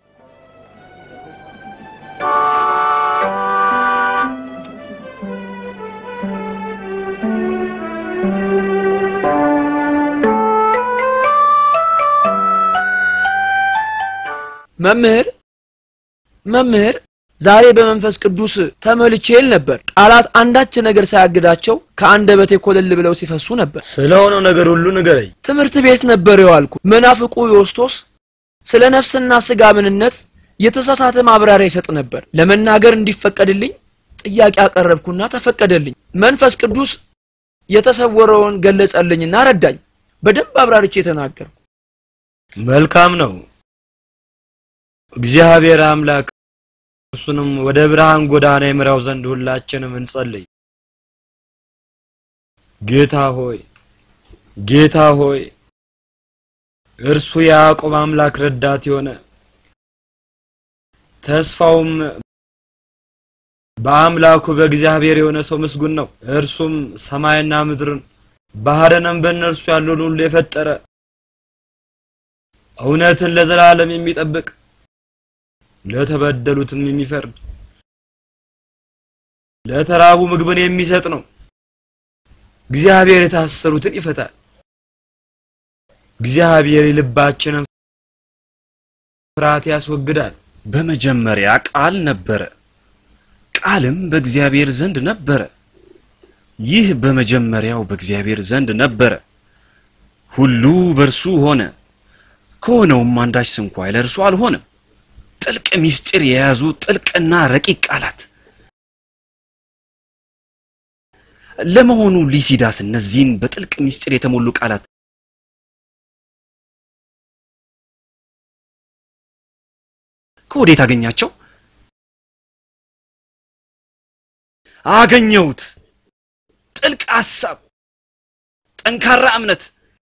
መምህር መምህር ዛሬ በመንፈስ ቅዱስ ተመልቼ ል ነበር። ቃላት አንዳች ነገር ሳያግዳቸው ከአንደበቴ ኮለል ብለው ሲፈሱ ነበር። ስለሆነው ነገር ሁሉ ንገረኝ። ትምህርት ቤት ነበር የዋልኩ። መናፍቁ ዮስቶስ ስለ ነፍስና ስጋ ምንነት የተሳሳተ ማብራሪያ ይሰጥ ነበር። ለመናገር እንዲፈቀድልኝ ጥያቄ አቀረብኩና ተፈቀደልኝ። መንፈስ ቅዱስ የተሰወረውን ገለጸልኝና ረዳኝ። በደንብ አብራርቼ ተናገርኩ። መልካም ነው። እግዚአብሔር አምላክ እርሱንም ወደ ብርሃን ጎዳና ይምራው ዘንድ ሁላችንም እንጸልይ። ጌታ ሆይ ጌታ ሆይ እርሱ የያዕቆብ አምላክ ረዳት የሆነ ተስፋውም በአምላኩ በእግዚአብሔር የሆነ ሰው ምስጉን ነው። እርሱም ሰማይና ምድርን ባህርንም በእነርሱ ያለውን ሁሉ የፈጠረ እውነትን ለዘላለም የሚጠብቅ ለተበደሉትም የሚፈርድ ለተራቡ ምግብን የሚሰጥ ነው። እግዚአብሔር የታሰሩትን ይፈታል። እግዚአብሔር የልባችንን ፍርሃት ያስወግዳል። በመጀመሪያ ቃል ነበረ፣ ቃልም በእግዚአብሔር ዘንድ ነበረ። ይህ በመጀመሪያው በእግዚአብሔር ዘንድ ነበረ። ሁሉ በእርሱ ሆነ፣ ከሆነውም አንዳች ስንኳ ለእርሱ አልሆነም። ጥልቅ ምስጢር የያዙ ጥልቅና ረቂቅ ቃላት ለመሆኑ ሊሲዳስ እነዚህን በጥልቅ ምስጢር የተሞሉ ቃላት ከወዴት አገኛቸው? አገኘሁት። ጥልቅ ሐሳብ፣ ጠንካራ እምነት፣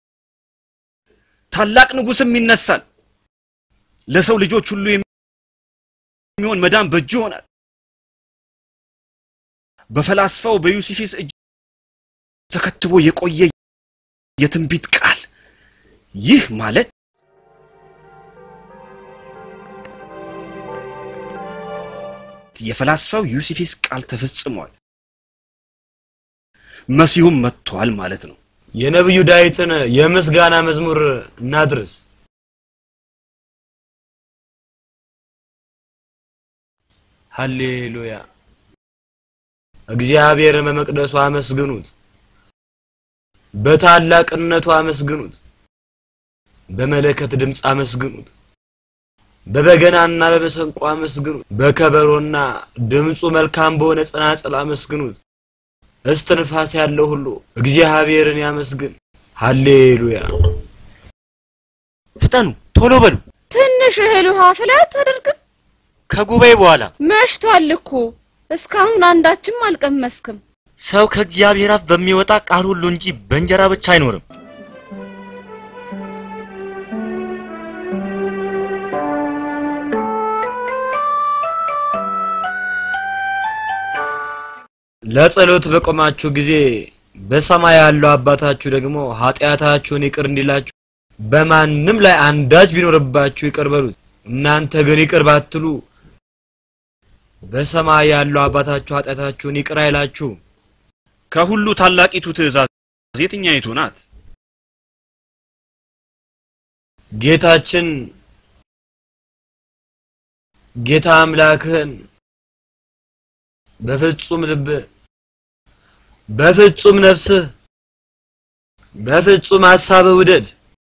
ታላቅ ንጉስም ይነሳል። ለሰው ልጆች ሁሉ የሚሆን መዳን በእጁ ይሆናል። በፈላስፋው በዩሲፊስ እጅ ተከትቦ የቆየ የትንቢት ቃል ይህ ማለት የፈላስፋው ዩሲፊስ ቃል ተፈጽሟል። መሲሁም መጥቷል ማለት ነው። የነብዩ ዳዊትን የምስጋና መዝሙር እናድርስ። ሃሌሉያ! እግዚአብሔርን በመቅደሱ አመስግኑት፣ በታላቅነቱ አመስግኑት፣ በመለከት ድምፅ አመስግኑት፣ በበገናና በመሰንቆ አመስግኑት፣ በከበሮና ድምፁ መልካም በሆነ ጸናጽል አመስግኑት። እስትንፋስ ያለው ሁሉ እግዚአብሔርን ያመስግን። ሃሌሉያ! ፍጠኑ፣ ቶሎ በሉ። ትንሽ እህል ውሃ ፍላ አታደርግም? ከጉባኤ በኋላ መሽቷል እኮ እስካሁን አንዳችም አልቀመስክም። ሰው ከእግዚአብሔር አፍ በሚወጣ ቃል ሁሉ እንጂ በእንጀራ ብቻ አይኖርም። ለጸሎት በቆማችሁ ጊዜ በሰማይ ያለው አባታችሁ ደግሞ ኃጢአታችሁን ይቅር እንዲላችሁ በማንም ላይ አንዳች ቢኖርባችሁ ይቅር በሉት። እናንተ ግን ይቅር ባትሉ በሰማይ ያለው አባታችሁ ኃጢአታችሁን ይቅር አይላችሁም። ከሁሉ ታላቂቱ ትእዛዝ የትኛይቱ ናት? ጌታችን ጌታ አምላክህን በፍጹም ልብህ፣ በፍጹም ነፍስህ፣ በፍጹም ሐሳብህ ውደድ።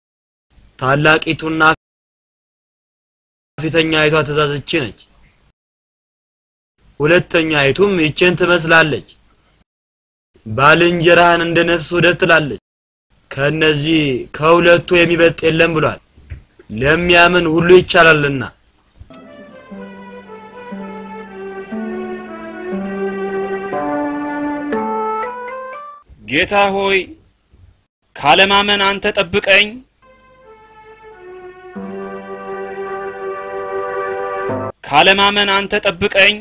ታላቂቱና ፊተኛይቷ ትእዛዝ ይህች ነች። ሁለተኛይቱም ይችን ትመስላለች፣ ባልንጀራህን እንደ ነፍስ ውደድ ትላለች። ከእነዚህ ከሁለቱ የሚበልጥ የለም ብሏል። ለሚያምን ሁሉ ይቻላልና። ጌታ ሆይ ካለማመን አንተ ጠብቀኝ። ካለማመን አንተ ጠብቀኝ።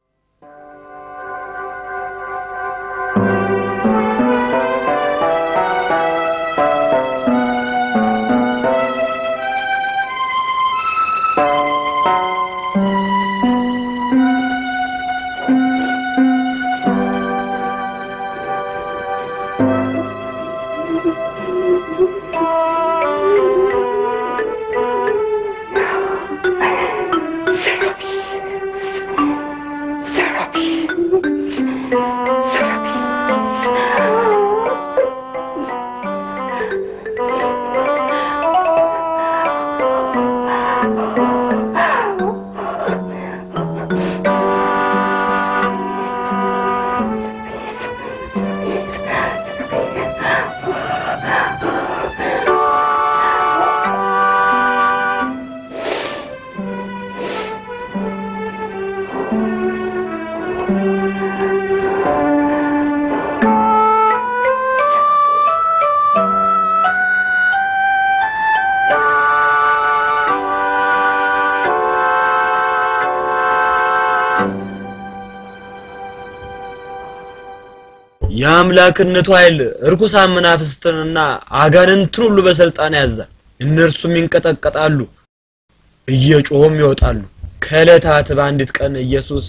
የአምላክነቱ ኃይል እርኩሳን መናፍስትንና አጋንንትን ሁሉ በስልጣን ያዛል። እነርሱም ይንቀጠቀጣሉ፣ እየጮሁም ይወጣሉ። ከዕለታት በአንዲት ቀን ኢየሱስ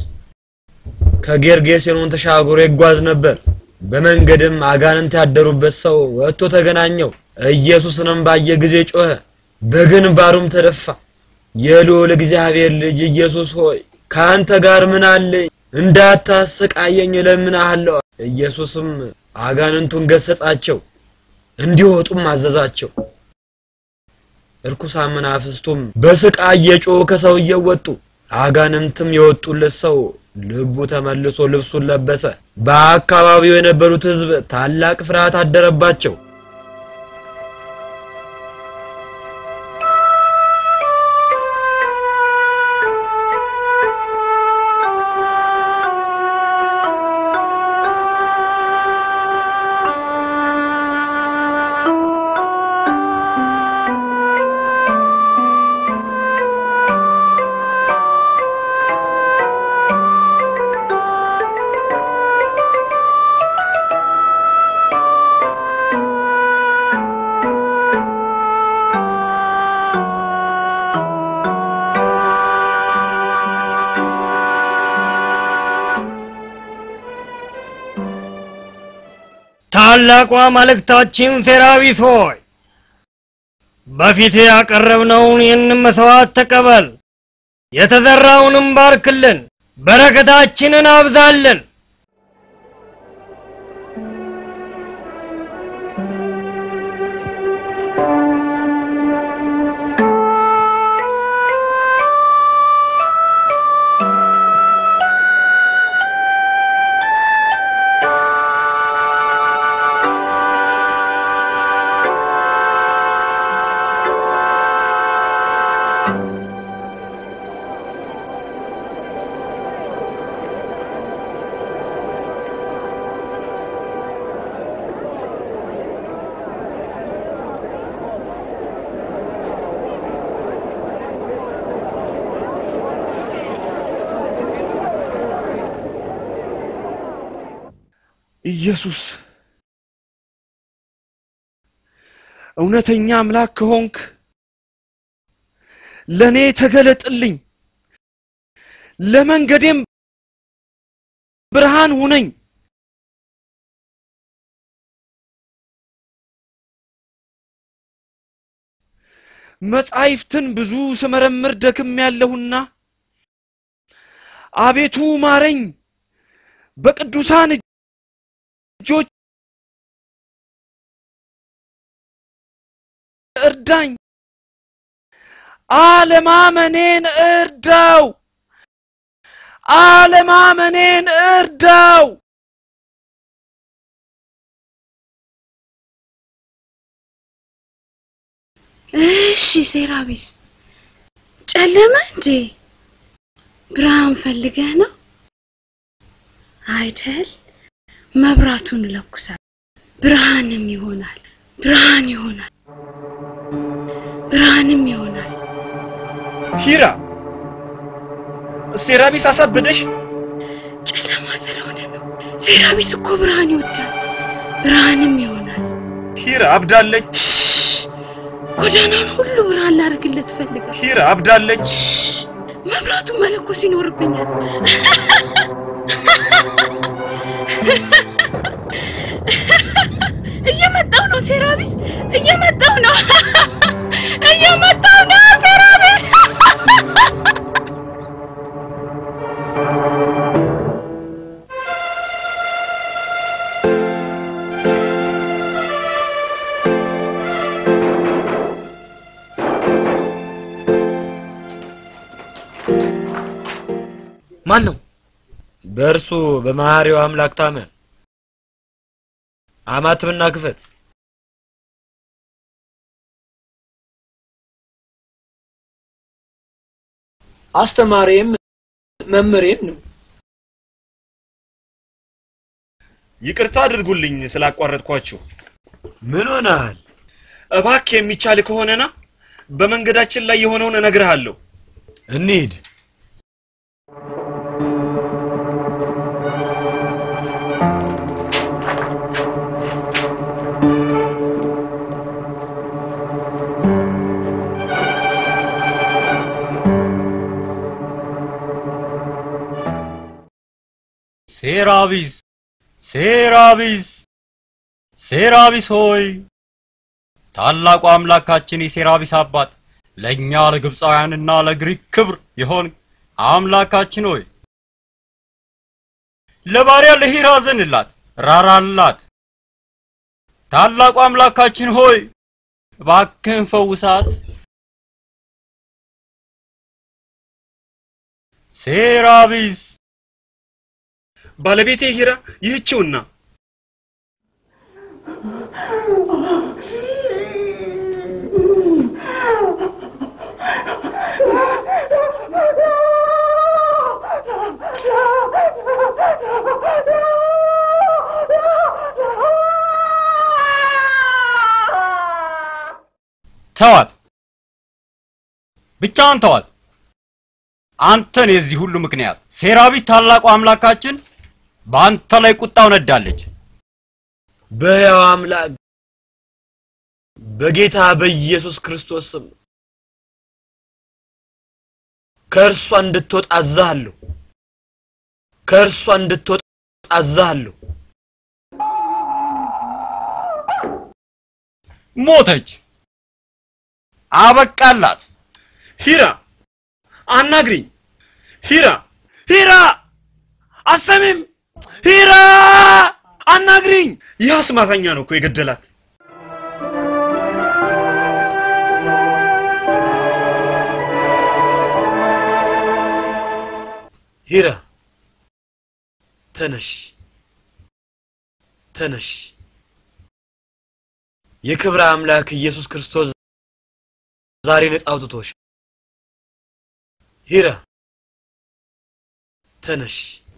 ከጌርጌሴኖን ተሻግሮ ይጓዝ ነበር። በመንገድም አጋንንት ያደሩበት ሰው ወጥቶ ተገናኘው። ኢየሱስንም ባየ ጊዜ ጮኸ፣ በግንባሩም ተደፋ። የልዑል እግዚአብሔር ልጅ ኢየሱስ ሆይ ከአንተ ጋር ምን አለኝ? እንዳታሰቃየኝ እለምንሃለሁ። ኢየሱስም አጋንንቱን ገሰጻቸው፣ እንዲወጡም አዘዛቸው። እርኩሳን መናፍስቱም በስቃይ እየጮሁ ከሰውየው ወጡ። አጋንንትም የወጡለት ሰው ልቡ ተመልሶ ልብሱን ለበሰ። በአካባቢው የነበሩት ሕዝብ ታላቅ ፍርሃት አደረባቸው። ታላቋ መልእክታችን ሴራቢስ ሆይ በፊት ያቀረብነውን ይህንን መስዋዕት ተቀበል፣ የተዘራውንም ባርክልን፣ በረከታችንን አብዛልን። ኢየሱስ እውነተኛ አምላክ ከሆንክ ለኔ ተገለጥልኝ፣ ለመንገዴም ብርሃን ሁነኝ። መጻሕፍትን ብዙ ስመረምር ደክም ያለሁና አቤቱ ማረኝ፣ በቅዱሳን እጆች እርዳኝ፣ አለማመኔን እርዳው፣ አለማመኔን እርዳው። እሺ ሴራቢስ፣ ጨለመ እንዴ? ብርሃን ፈልገህ ነው አይደል? መብራቱን ለኩሳል፣ ብርሃንም ይሆናል፣ ብርሃን ይሆናል፣ ብርሃንም ይሆናል። ሂራ ሴራቢስ አሳበደሽ? ጨለማ ስለሆነ ነው። ሴራቢስ እኮ ብርሃን ይወዳል፣ ብርሃንም ይሆናል። ሂራ አብዳለች። ጎዳናውን ሁሉ ብርሃን ላደርግለት ፈልጋል። ሂራ አብዳለች። መብራቱን መለኮስ ይኖርብኛል። እየመጣው ነው ሴራቢስ፣ እየመጣው ነው፣ እየመጣው ነው ሴራቢስ። ማን ነው? በእርሱ በመሐሪው አምላክ ታመን። አማትብና ክፈት። አስተማሪም መምህሬም ነው። ይቅርታ አድርጉልኝ ስላቋረጥኳችሁ። ምን ሆነሃል? እባክህ የሚቻል ከሆነና በመንገዳችን ላይ የሆነውን እነግርሃለሁ። እንሂድ። ሴራቢስ ሴራቢስ ሴራቢስ ሆይ ታላቁ አምላካችን የሴራቢስ አባት ለእኛ ለግብፃውያንና ለግሪክ ክብር የሆን አምላካችን ሆይ ለባሪያ ለሂራ ዘንላት ራራላት። ታላቁ አምላካችን ሆይ እባክህን ፈውሳት። ሴራቢስ ባለቤቴ ሂራ ይህችውና ተዋት፣ ብቻውን ተዋት። አንተን የዚህ ሁሉ ምክንያት ሴራቢ ታላቁ አምላካችን በአንተ ላይ ቁጣው ነዳለች። በሕያው አምላክ በጌታ በኢየሱስ ክርስቶስ ስም ከእርሷ እንድትወጣ አዛሃለሁ። ከእርሷ እንድትወጣ አዛሃለሁ። ሞተች፣ አበቃላት። ሂራ አናግሪኝ። ሂራ ሂራ አሰሚም ሂራ አናግሪኝ። ይህ አስማተኛ ነው እኮ የገደላት። ሂራ ተነሽ፣ ተነሽ። የክብረ አምላክ ኢየሱስ ክርስቶስ ዛሬ ነጻ አውጥቶሽ። ሂራ ተነሽ።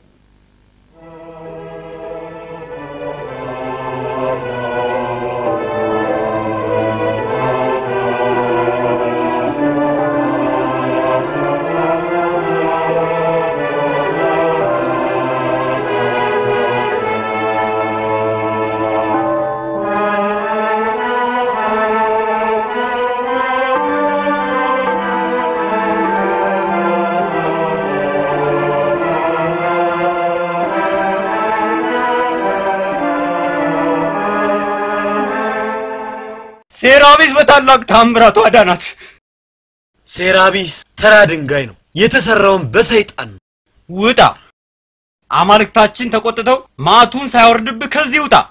ሴራቢስ በታላቅ ታምራቱ አዳናት። ሴራቢስ ተራ ድንጋይ ነው፣ የተሰራውን በሰይጣን ነው። ውጣ! አማልክታችን ተቆጥተው ማቱን ሳያወርድብህ ከዚህ ውጣ።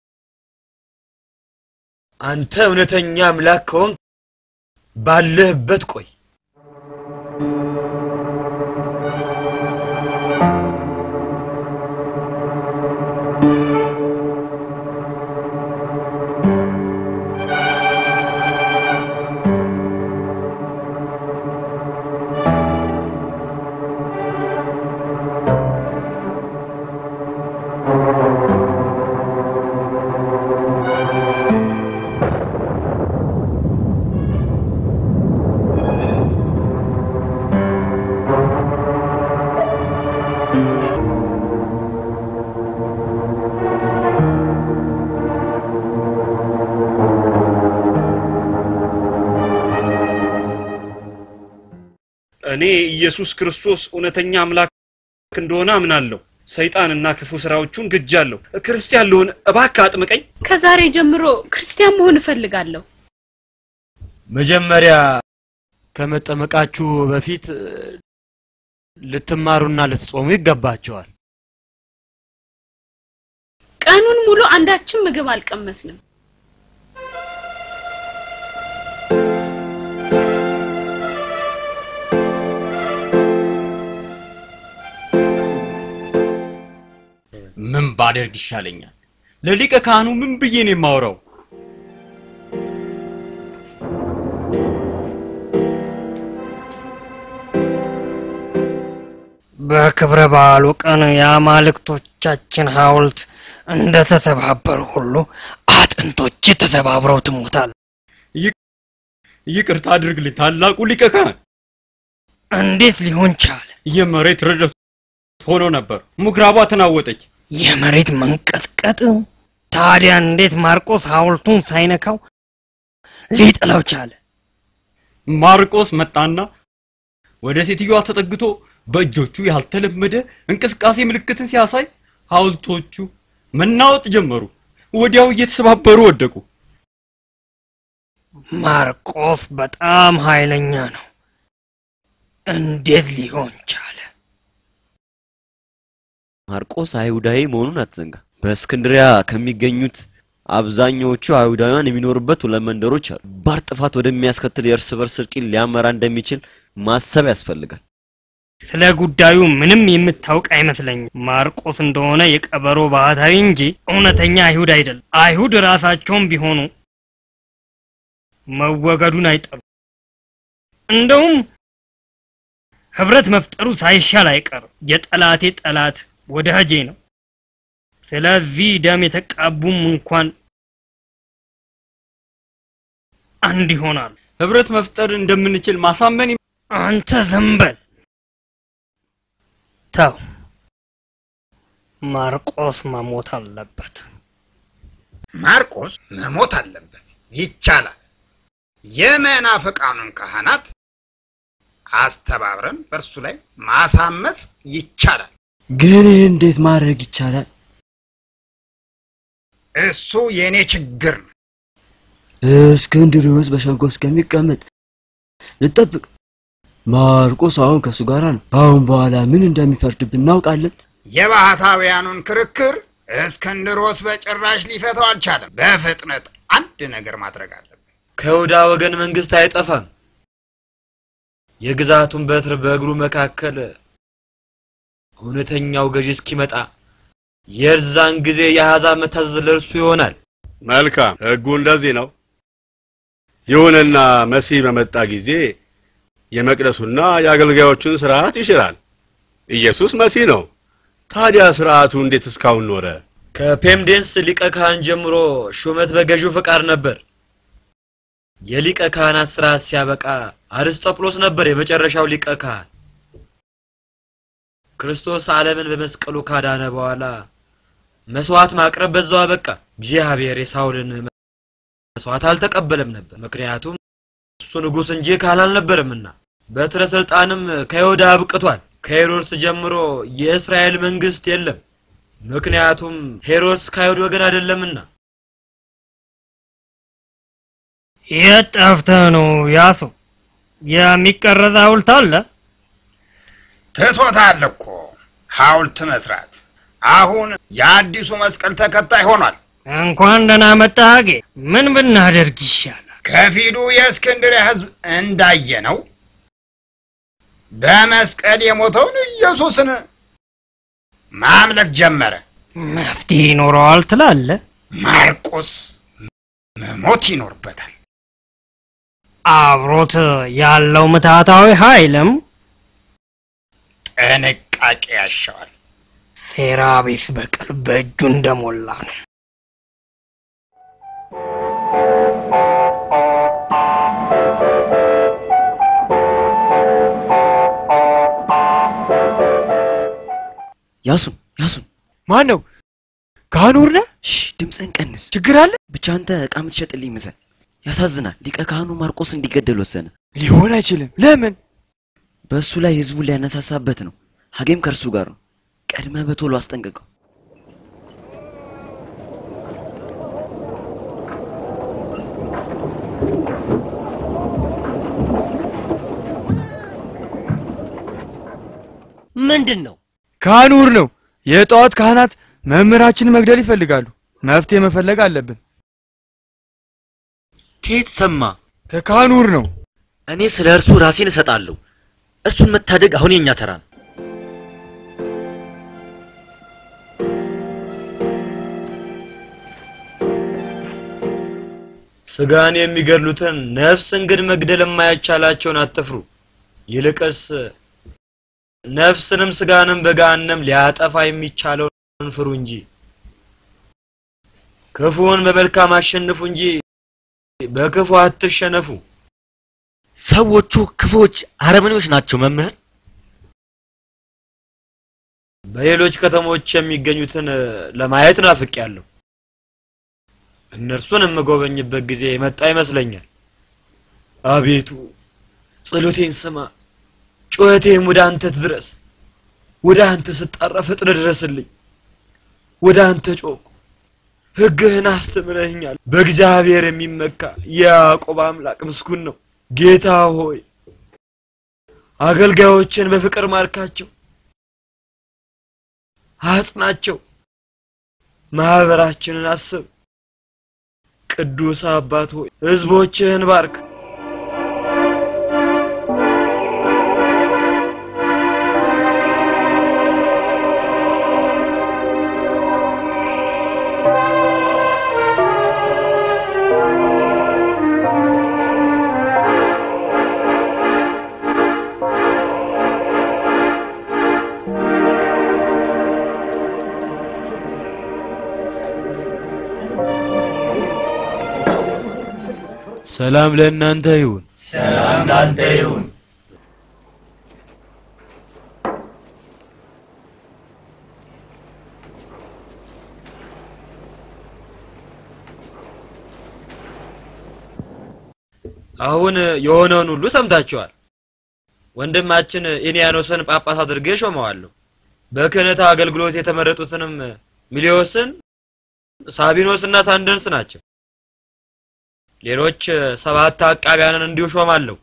አንተ እውነተኛ አምላክ ከሆንክ ባለህበት ቆይ። እኔ ኢየሱስ ክርስቶስ እውነተኛ አምላክ እንደሆነ አምናለሁ። ሰይጣንና ክፉ ስራዎቹን ግጃለሁ። ክርስቲያን ልሆን እባክህ አጥምቀኝ። ከዛሬ ጀምሮ ክርስቲያን መሆን እፈልጋለሁ። መጀመሪያ ከመጠመቃችሁ በፊት እ፣ ልትማሩና ልትጾሙ ይገባቸዋል። ቀኑን ሙሉ አንዳችን ምግብ አልቀመስንም። ምን ባደርግ ይሻለኛል? ለሊቀ ካህኑ ምን ብዬ ነው የማወራው? በክብረ በዓሉ ቀን የአማልክቶቻችን ሐውልት እንደ ተሰባበሩ ሁሉ አጥንቶች ተሰባብረው ትሞታል። ይቅርታ አድርግልኝ ታላቁ ሊቀ ካህን። እንዴት ሊሆን ቻለ? የመሬት ርዕደት ሆኖ ነበር። ምኩራቧ ተናወጠች። የመሬት መንቀጥቀጥ። ታዲያ እንዴት ማርቆስ ሐውልቱን ሳይነካው ሊጥለው ቻለ? ማርቆስ መጣና ወደ ሴትዮዋ ተጠግቶ በእጆቹ ያልተለመደ እንቅስቃሴ ምልክትን ሲያሳይ ሐውልቶቹ መናወጥ ጀመሩ። ወዲያው እየተሰባበሩ ወደቁ። ማርቆስ በጣም ኃይለኛ ነው። እንዴት ሊሆን ቻለ? ማርቆስ አይሁዳዊ መሆኑን አትዘንጋ። በእስክንድሪያ ከሚገኙት አብዛኛዎቹ አይሁዳውያን የሚኖሩበት ሁለት መንደሮች አሉ። ባር ጥፋት ወደሚያስከትል የእርስ በርስ እርቂት ሊያመራ እንደሚችል ማሰብ ያስፈልጋል። ስለ ጉዳዩ ምንም የምታውቅ አይመስለኝም። ማርቆስ እንደሆነ የቀበሮ ባህታዊ እንጂ እውነተኛ አይሁድ አይደለም። አይሁድ ራሳቸውም ቢሆኑ መወገዱን አይጠሉ። እንደውም ህብረት መፍጠሩ ሳይሻል አይቀርም። የጠላቴ ጠላት ወዳጄ ነው። ስለዚህ ደም የተቃቡም እንኳን አንድ ይሆናሉ። ህብረት መፍጠር እንደምንችል ማሳመን አንተ ዝም በል ተው። ማርቆስ መሞት አለበት። ማርቆስ መሞት አለበት። ይቻላል። የመናፍቃኑን ካህናት አስተባብረን በእርሱ ላይ ማሳመጽ ይቻላል። ግን ይህ እንዴት ማድረግ ይቻላል? እሱ የእኔ ችግር ነው። እስክንድርዮስ በሸንጎ እስከሚቀመጥ ልጠብቅ። ማርቆስ አሁን ከእሱ ጋር ነው። አሁን በኋላ ምን እንደሚፈርድብን እናውቃለን። የባህታውያኑን ክርክር እስክንድሮስ በጭራሽ ሊፈታው አልቻለም። በፍጥነት አንድ ነገር ማድረግ አለብን። ከይሁዳ ወገን መንግስት አይጠፋም። የግዛቱን በትር በእግሩ መካከል እውነተኛው ገዢ እስኪመጣ የዛን ጊዜ የአሕዛብ መታዘዝ ለእርሱ ይሆናል። መልካም፣ ህጉ እንደዚህ ነው። ይሁንና መሲህ በመጣ ጊዜ የመቅደሱና የአገልጋዮቹን ስርዓት ይሽራል። ኢየሱስ መሲህ ነው። ታዲያ ስርዓቱ እንዴት እስካሁን ኖረ? ከፔምዴንስ ሊቀ ካህን ጀምሮ ሹመት በገዢው ፈቃድ ነበር። የሊቀ ካህናት ስርዓት ሲያበቃ አርስጦፕሎስ ነበር የመጨረሻው ሊቀ ካህን። ክርስቶስ ዓለምን በመስቀሉ ካዳነ በኋላ መስዋዕት ማቅረብ በዛው አበቃ። እግዚአብሔር የሳውልን መስዋዕት አልተቀበለም ነበር፣ ምክንያቱም እሱ ንጉሥ እንጂ ካህን አልነበረምና። በትረ ስልጣንም ከይሁዳ አብቅቷል። ከሄሮድስ ጀምሮ የእስራኤል መንግስት የለም፣ ምክንያቱም ሄሮድስ ከአይሁድ ወገን አይደለምና። የት ጠፍተህ ነው ያሱ? የሚቀረጽ ሐውልት አለ? ትቶታል እኮ ሐውልት መስራት። አሁን የአዲሱ መስቀል ተከታይ ሆኗል። እንኳን ደህና መጣህ አጌ። ምን ብናደርግ ይሻላል? ከፊሉ የእስክንድርያ ህዝብ እንዳየነው በመስቀል የሞተውን ኢየሱስን ማምለክ ጀመረ። መፍትሄ ይኖረዋል ትላለህ? ማርቆስ መሞት ይኖርበታል። አብሮት ያለው ምትሃታዊ ኃይልም ጥንቃቄ ያሻዋል። ሴራ ቢስ በቀል በእጁ እንደሞላ ነው። ያሱን ያሱን ማን ነው? ካህኑ ነህ? ሽ ድምፅህን ቀንስ። ችግር አለ? ብቻ አንተ እቃ የምትሸጥልኝ መሰል። ያሳዝናል። ሊቀ ካህኑ ማርቆስ እንዲገደል ወሰነ። ሊሆን አይችልም። ለምን? በእሱ ላይ ህዝቡን ሊያነሳሳበት ነው። ሀጌም ከእርሱ ጋር ነው። ቀድመህ በቶሎ አስጠንቅቀው። ምንድን ነው? ካህኑር ነው። የጠዋት ካህናት መምህራችንን መግደል ይፈልጋሉ። መፍትሄ መፈለግ አለብን። ከየት ሰማ? ከካህኑር ነው። እኔ ስለ እርሱ ራሴን እሰጣለሁ። እርሱን መታደግ አሁን የኛ ተራ ነው። ስጋን የሚገድሉትን ነፍስን ግን መግደል የማይቻላቸውን አትፍሩ። ይልቅስ ነፍስንም ስጋንም በገሃነም ሊያጠፋ የሚቻለውን ፍሩ እንጂ ክፉውን በመልካም አሸንፉ እንጂ በክፉ አትሸነፉ። ሰዎቹ ክፉዎች፣ አረመኔዎች ናቸው መምህር። በሌሎች ከተሞች የሚገኙትን ለማየት ናፍቄያለሁ። እነርሱን የምጎበኝበት ጊዜ የመጣ ይመስለኛል። አቤቱ ጸሎቴን ስማ፣ ጩኸቴም ወደ አንተ ትድረስ። ወደ አንተ ስጣራ ፈጥነ ድረስልኝ። ወደ አንተ ጮኩ፣ ሕግህን አስተምረህኛል። በእግዚአብሔር የሚመካ የያዕቆብ አምላክ ምስጉን ነው። ጌታ ሆይ አገልጋዮችን በፍቅር ማርካቸው፣ አጽናቸው። ማህበራችንን አስብ። ቅዱስ አባት ሆይ ሕዝቦችህን ባርክ። ሰላም ለእናንተ ይሁን። ሰላም ላንተ ይሁን። አሁን የሆነውን ሁሉ ሰምታችኋል። ወንድማችን ኢንያኖስን ጳጳስ አድርጌ ሾመዋለሁ። በክህነት አገልግሎት የተመረጡትንም ሚሊዮስን፣ ሳቢኖስና ሳንደንስ ናቸው። ሌሎች ሰባት አቃቢያንን እንዲሁ ሾማለሁ።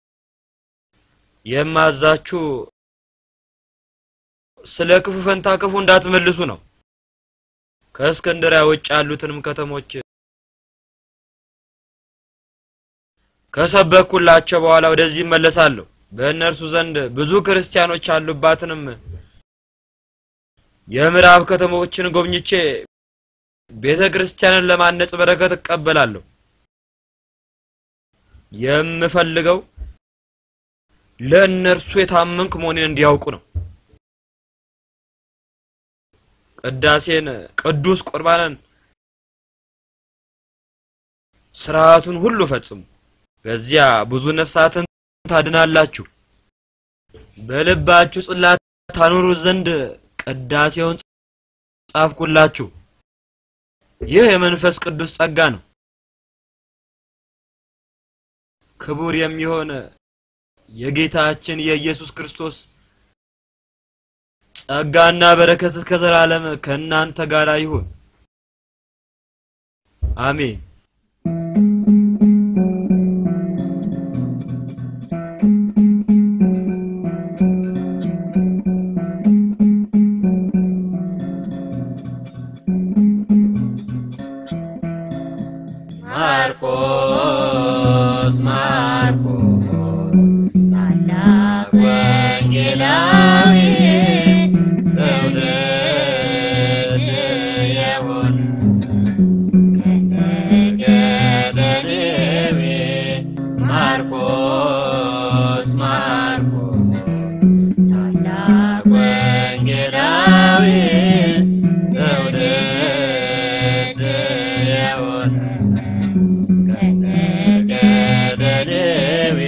የማዛችሁ ስለ ክፉ ፈንታ ክፉ እንዳትመልሱ ነው። ከእስክንድሪያ ውጭ ያሉትንም ከተሞች ከሰበኩላቸው በኋላ ወደዚህ እመለሳለሁ። በእነርሱ ዘንድ ብዙ ክርስቲያኖች ያሉባትንም የምዕራብ ከተሞችን ጎብኝቼ ቤተ ክርስቲያንን ለማነጽ በረከት እቀበላለሁ። የምፈልገው ለእነርሱ የታመንክ መሆኔን እንዲያውቁ ነው። ቅዳሴን፣ ቅዱስ ቁርባንን፣ ስርዓቱን ሁሉ ፈጽሙ። በዚያ ብዙ ነፍሳትን ታድናላችሁ። በልባችሁ ጽላት ታኖሩ ዘንድ ቅዳሴውን ጻፍኩላችሁ። ይህ የመንፈስ ቅዱስ ጸጋ ነው። ክቡር የሚሆን የጌታችን የኢየሱስ ክርስቶስ ጸጋና በረከት እስከ ዘላለም ከእናንተ ጋር ይሁን። አሜን። ማርቆስ ማርቆስ ታላቅ ወንጌላዊ ትውልድ የሆን ከነገደ ሌዊ ማርቆስ ማርቆስ ታላቅ ወንጌላዊ ትውልድ የሆን ከነገደ ሌዊ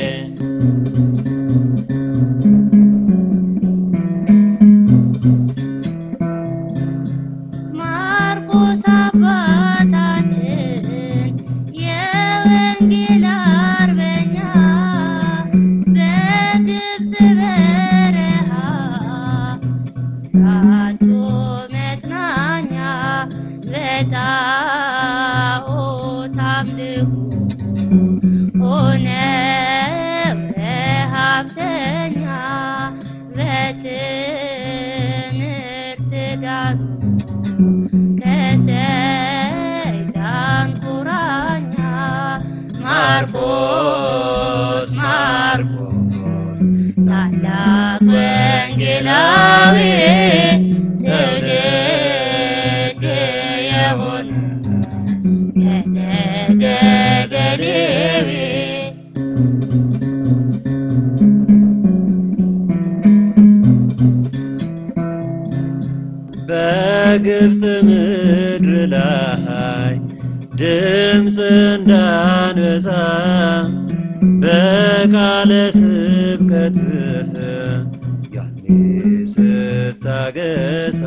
ማርቆስ አባታችን የወንጌል አርበኛ በግብፅ በረሃ አቶ መጽናኛ በጣዖት አምልኮ ሆነው ረሃብተኛ በትምህርት ዳኑ ከሰይጣን ቁራኛ ማርቆስ ማርቆስ ታላቅ ወንጌላዊ ትውልድ የሆነ ከነገደ ሌዊ በግብፅ ምድር ላይ ድምፅ እንዳንበሳ በቃለ ስብከትህ ያኔ ስታገሳ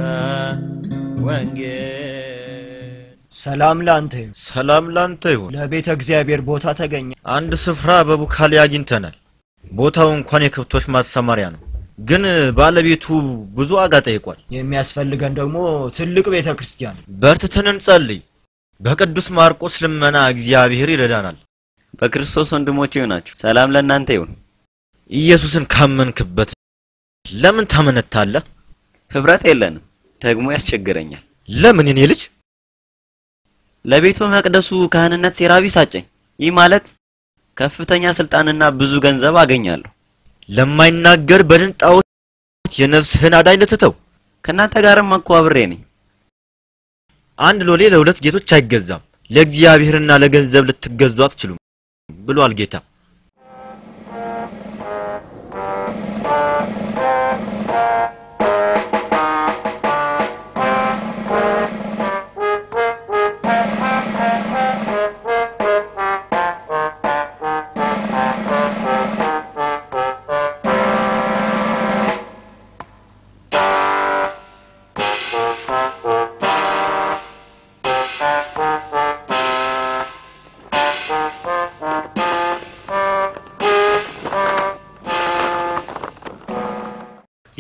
ወንጌል ሰላም ላንተ ይሁን። ሰላም ላንተ ይሁን። ለቤተ እግዚአብሔር ቦታ ተገኘ። አንድ ስፍራ በቡካሌ አግኝተናል። ቦታው እንኳን የከብቶች ማሰማሪያ ነው፣ ግን ባለቤቱ ብዙ ዋጋ ጠይቋል። የሚያስፈልገን ደግሞ ትልቅ ቤተ ክርስቲያን። በርትተን እንጸልይ። በቅዱስ ማርቆስ ልመና እግዚአብሔር ይረዳናል። በክርስቶስ ወንድሞቼ ናችሁ። ሰላም ለእናንተ ይሁን። ኢየሱስን ካመንክበት ለምን ታመነታለህ? ህብረት የለንም፣ ደግሞ ያስቸግረኛል። ለምን የኔ ልጅ? ለቤተ መቅደሱ ካህንነት ሴራቢ ሳጨኝ። ይህ ማለት ከፍተኛ ስልጣንና ብዙ ገንዘብ አገኛለሁ። ለማይናገር በድን ጣዖት የነፍስህን አዳኝ ልትተው። ከእናንተ ጋርም እኮ አብሬ ነኝ። አንድ ሎሌ ለሁለት ጌቶች አይገዛም። ለእግዚአብሔርና ለገንዘብ ልትገዙ አትችሉም ብሏል ጌታ።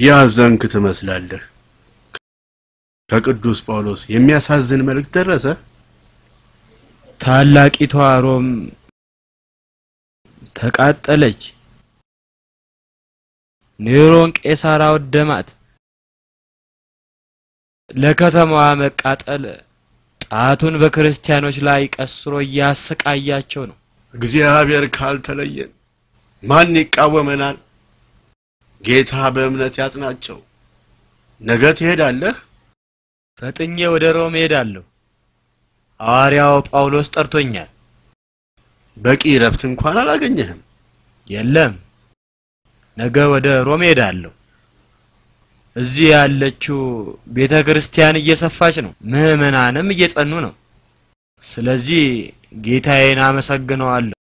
ያዘንክ ትመስላለህ። ከቅዱስ ጳውሎስ የሚያሳዝን መልእክት ደረሰ። ታላቂቷ ሮም ተቃጠለች። ኔሮን ቄሳር አወደማት። ለከተማዋ መቃጠል ጣቱን በክርስቲያኖች ላይ ቀስሮ እያሰቃያቸው ነው። እግዚአብሔር ካልተለየን ማን ይቃወመናል? ጌታ በእምነት ያጽናቸው። ነገ ትሄዳለህ? ፈጥኜ ወደ ሮም ሄዳለሁ። ሐዋርያው ጳውሎስ ጠርቶኛል። በቂ እረፍት እንኳን አላገኘህም። የለም፣ ነገ ወደ ሮም ሄዳለሁ። እዚህ ያለችው ቤተ ክርስቲያን እየሰፋች ነው፣ ምዕመናንም እየጸኑ ነው። ስለዚህ ጌታዬን አመሰግነዋለሁ።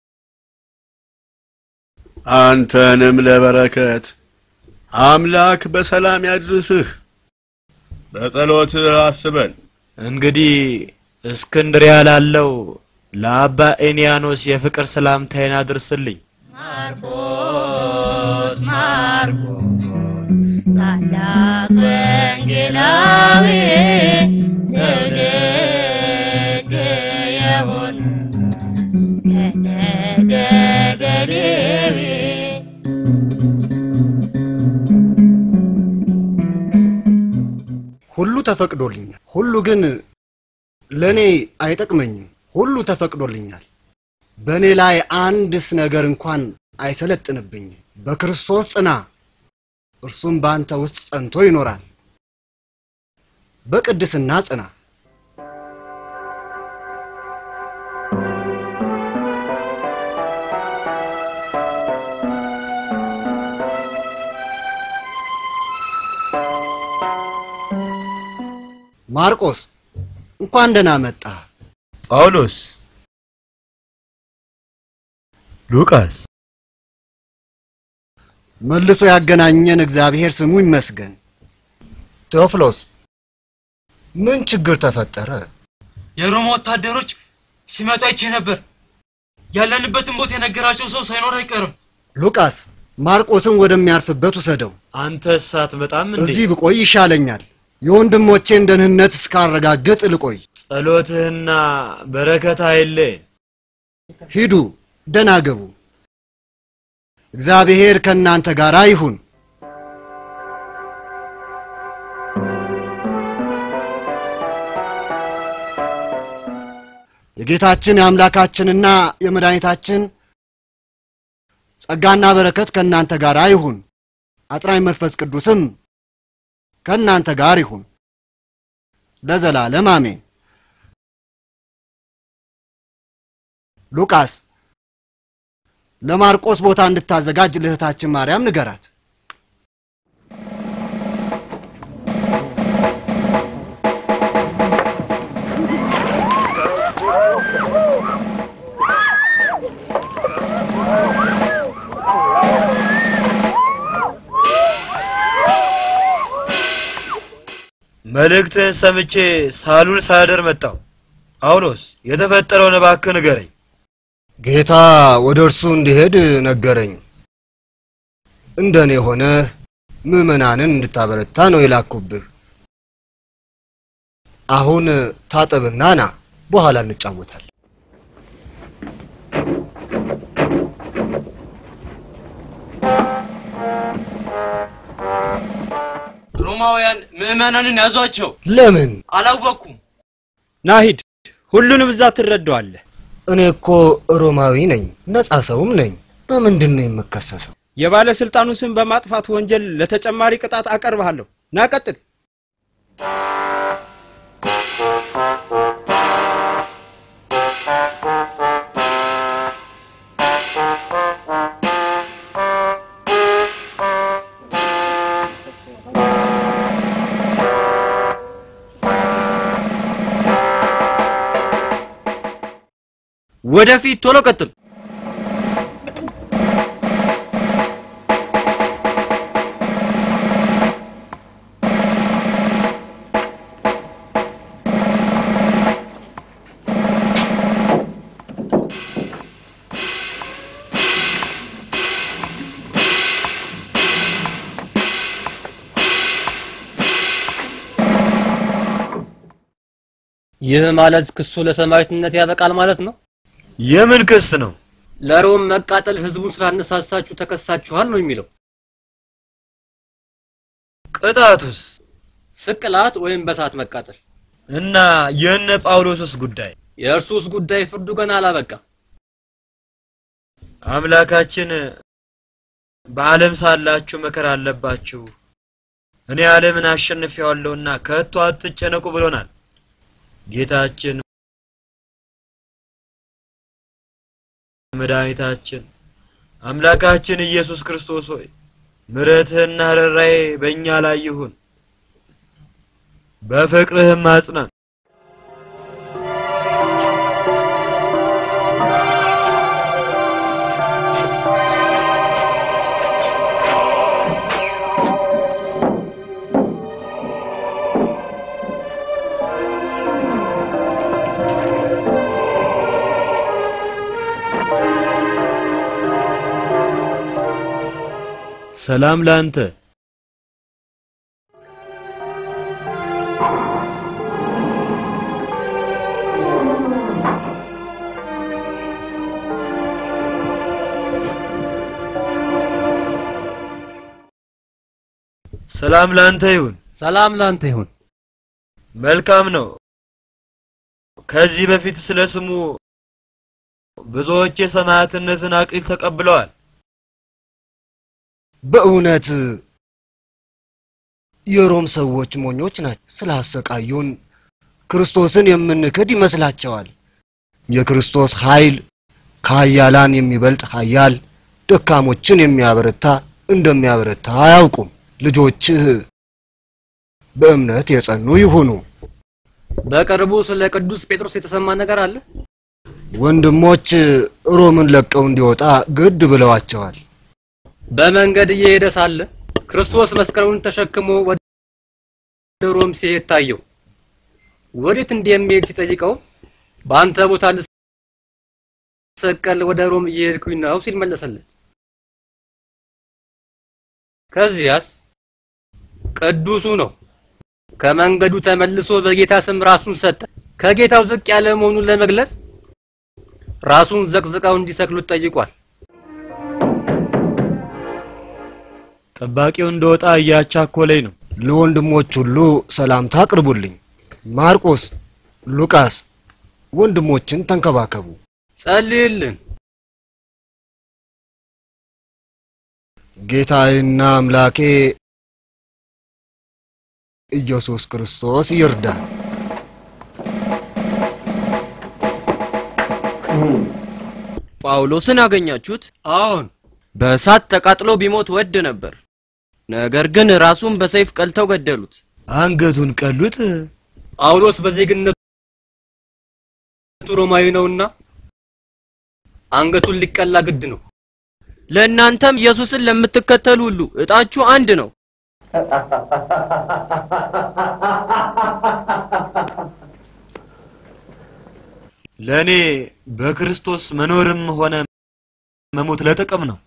አንተንም ለበረከት አምላክ በሰላም ያድርስህ። በጸሎትህ አስበን። እንግዲህ እስክንድሪያ ላለው ለአባ ኤንያኖስ የፍቅር ሰላምታዬን አድርስልኝ። ማርቆስ ማርቆስ ታላቅ ወንጌላዊ ትውልድ የሆነ ከነገደ ሌዊ ሁሉ ተፈቅዶልኛል። ሁሉ ግን ለእኔ አይጠቅመኝም። ሁሉ ተፈቅዶልኛል። በእኔ ላይ አንድስ ነገር እንኳን አይሰለጥንብኝም። በክርስቶስ ጽና፣ እርሱም በአንተ ውስጥ ጸንቶ ይኖራል። በቅድስና ጽና። ማርቆስ እንኳን ደህና መጣ። ጳውሎስ፣ ሉቃስ፣ መልሶ ያገናኘን እግዚአብሔር ስሙ ይመስገን። ቴዎፍሎስ ምን ችግር ተፈጠረ? የሮማ ወታደሮች ሲመጡ አይቼ ነበር። ያለንበትን ቦታ የነገራቸው ሰው ሳይኖር አይቀርም። ሉቃስ ማርቆስን ወደሚያርፍበት ውሰደው። አንተስ አትመጣም እንዴ? እዚህ ብቆይ ይሻለኛል። የወንድሞቼን ደህንነት እስካረጋግጥ ልቆይ። ጸሎትህና በረከት አይለየን። ሂዱ፣ ደህና ገቡ። እግዚአብሔር ከእናንተ ጋር ይሁን። የጌታችን የአምላካችንና የመድኃኒታችን ጸጋና በረከት ከእናንተ ጋር ይሁን። አጽናኝ መንፈስ ቅዱስም ከእናንተ ጋር ይሁን ለዘላለም አሜን። ሉቃስ ለማርቆስ ቦታ እንድታዘጋጅ ልህታችን ማርያም ንገራት። መልእክትህን ሰምቼ ሳሉል ሳያደር መጣሁ። ጳውሎስ የተፈጠረውን እባክህ ንገረኝ። ጌታ ወደ እርሱ እንዲሄድ ነገረኝ። እንደ እኔ ሆነ ምዕመናንን እንድታበረታ ነው የላኩብህ። አሁን ታጠብና ና፣ በኋላ እንጫወታለን። ሮማውያን ምዕመናንን ያዟቸው። ለምን አላወቅኩም። ናሂድ ሁሉንም እዛ ትረዳዋለህ። እኔ እኮ ሮማዊ ነኝ፣ ነጻ ሰውም ነኝ። በምንድን ነው የምከሰሰው? የባለስልጣኑ ስም በማጥፋት ወንጀል ለተጨማሪ ቅጣት አቀርብሃለሁ። ና ቀጥል። ወደፊት ቶሎ ቀጥል። ይህ ማለት ክሱ ለሰማዕትነት ያበቃል ማለት ነው? የምን ክስ ነው? ለሮም መቃጠል ህዝቡን ስላነሳሳችሁ ተከሳችኋል ነው የሚለው። ቅጣቱስ? ስቅላት ወይም በሳት መቃጠል። እና የነ ጳውሎስስ ጉዳይ? የእርሱስ ጉዳይ ፍርዱ ገና አላበቃም። አምላካችን በዓለም ሳላችሁ መከራ አለባችሁ፣ እኔ ዓለምን አሸንፌዋለሁና ከቶ አትጨነቁ ብሎናል። ጌታችን መድኃኒታችን አምላካችን ኢየሱስ ክርስቶስ ሆይ ምሕረትህና ርኅራኄ በእኛ ላይ ይሁን፣ በፍቅርህም አጽናን። ሰላም ላንተ። ሰላም ላንተ ይሁን። ሰላም ላንተ ይሁን። መልካም ነው። ከዚህ በፊት ስለ ስሙ ብዙዎች የሰማዕትነትን አክሊል ተቀብለዋል። በእውነት የሮም ሰዎች ሞኞች ናቸው። ስላሰቃዩን ክርስቶስን የምንክድ ይመስላቸዋል። የክርስቶስ ኃይል ከኃያላን የሚበልጥ ኃያል፣ ደካሞችን የሚያበረታ እንደሚያበረታ አያውቁም። ልጆችህ በእምነት የጸኑ ይሁኑ። በቅርቡ ስለ ቅዱስ ጴጥሮስ የተሰማ ነገር አለ? ወንድሞች ሮምን ለቀው እንዲወጣ ግድ ብለዋቸዋል። በመንገድ እየሄደ ሳለ ክርስቶስ መስቀሉን ተሸክሞ ወደ ሮም ሲሄድ ታየው። ወዴት እንደሚሄድ ሲጠይቀው በአንተ ቦታ ልሰቀል ወደ ሮም እየሄድኩኝ ነው ሲል መለሰለት። ከዚያስ ቅዱሱ ነው ከመንገዱ ተመልሶ በጌታ ስም ራሱን ሰጠ። ከጌታው ዝቅ ያለ መሆኑን ለመግለጽ ራሱን ዘቅዝቀው እንዲሰቅሉት ጠይቋል። ጠባቂው እንደወጣ እያቻኮለኝ ነው። ለወንድሞች ሁሉ ሰላምታ አቅርቡልኝ። ማርቆስ፣ ሉቃስ ወንድሞችን ተንከባከቡ። ጸልይልን። ጌታዬና አምላኬ ኢየሱስ ክርስቶስ ይርዳል። ጳውሎስን አገኛችሁት? አዎን። በእሳት ተቃጥሎ ቢሞት ወድ ነበር። ነገር ግን ራሱን በሰይፍ ቀልተው ገደሉት። አንገቱን ቀሉት። ጳውሎስ በዜግነቱ ሮማዊ ነውና አንገቱን ሊቀላ ግድ ነው። ለእናንተም ኢየሱስን ለምትከተሉ ሁሉ እጣችሁ አንድ ነው። ለእኔ በክርስቶስ መኖርም ሆነ መሞት ለጥቅም ነው።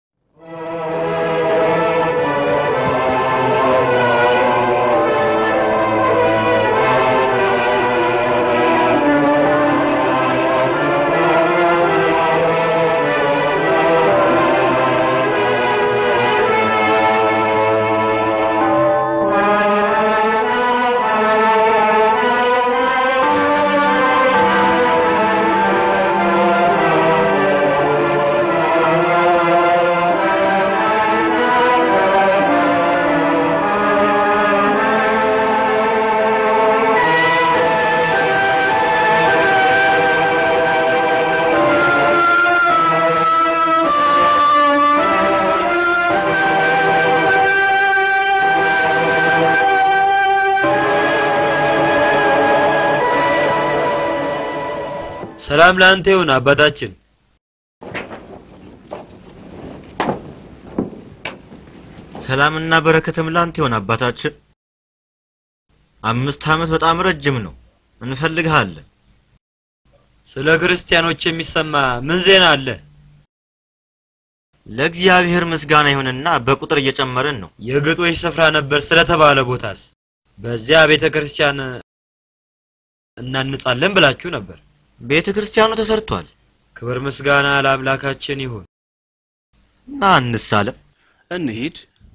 ሰላም ለአንተ ይሁን አባታችን። ሰላምና በረከትም ላንተ ይሁን አባታችን። አምስት ዓመት በጣም ረጅም ነው። እንፈልግሃለን። ስለ ክርስቲያኖች የሚሰማ ምን ዜና አለ? ለእግዚአብሔር ምስጋና ይሁንና በቁጥር እየጨመርን ነው። የግጦሽ ስፍራ ነበር ስለተባለ ቦታስ በዚያ ቤተ ክርስቲያን እናንጻለን ብላችሁ ነበር። ቤተ ክርስቲያኑ ተሰርቷል። ክብር ምስጋና ለአምላካችን ይሁን። ና እንሳለም። እንሂድ።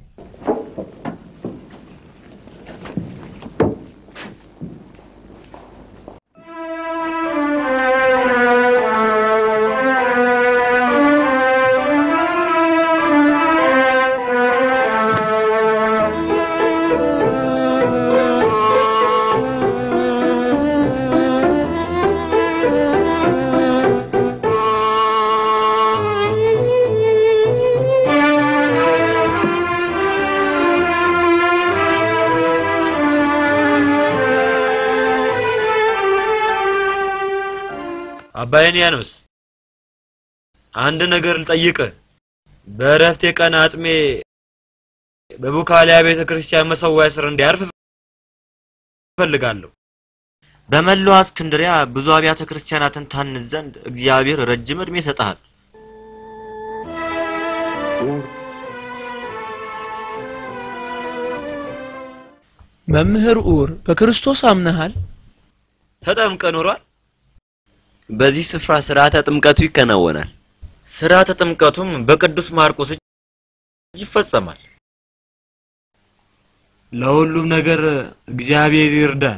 አባይንያኖስ አንድ ነገር ልጠይቅህ። በእረፍቴ ቀን አጽሜ በቡካሊያ ቤተ ክርስቲያን መሰዊያ ስር እንዲያርፍ እፈልጋለሁ። በመላዋ እስክንድሪያ ብዙ አብያተ ክርስቲያናትን ታንጽ ዘንድ እግዚአብሔር ረጅም ዕድሜ ይሰጥሃል። መምህር ኡር በክርስቶስ አምነሃል? ተጠምቀ ኖሯል። በዚህ ስፍራ ስርዓተ ጥምቀቱ ይከናወናል። ስርዓተ ጥምቀቱም በቅዱስ ማርቆስ እጅ ይፈጸማል። ለሁሉም ነገር እግዚአብሔር ይርዳን።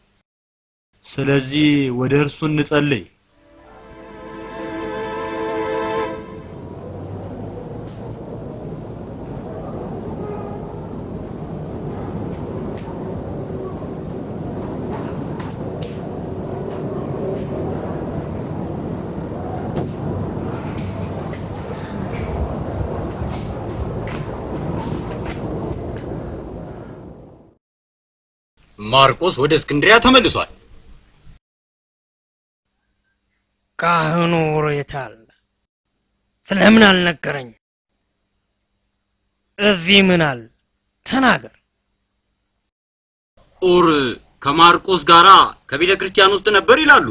ስለዚህ ወደ እርሱ እንጸልይ። ማርቆስ ወደ እስክንድሪያ ተመልሷል። ካህኑ ሬታል ስለምን አልነገረኝ? እዚህ ምን አለ? ተናገር። ኡር ከማርቆስ ጋራ ከቤተ ክርስቲያን ውስጥ ነበር ይላሉ።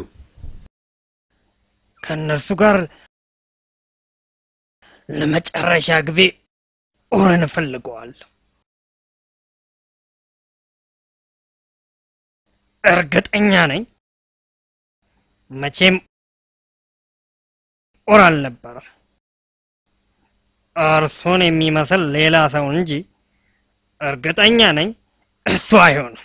ከእነርሱ ጋር ለመጨረሻ ጊዜ ኡርን እፈልገዋለሁ። እርግጠኛ ነኝ መቼም ኡር አልነበረም። እርሱን የሚመስል ሌላ ሰው እንጂ እርግጠኛ ነኝ እሱ አይሆንም።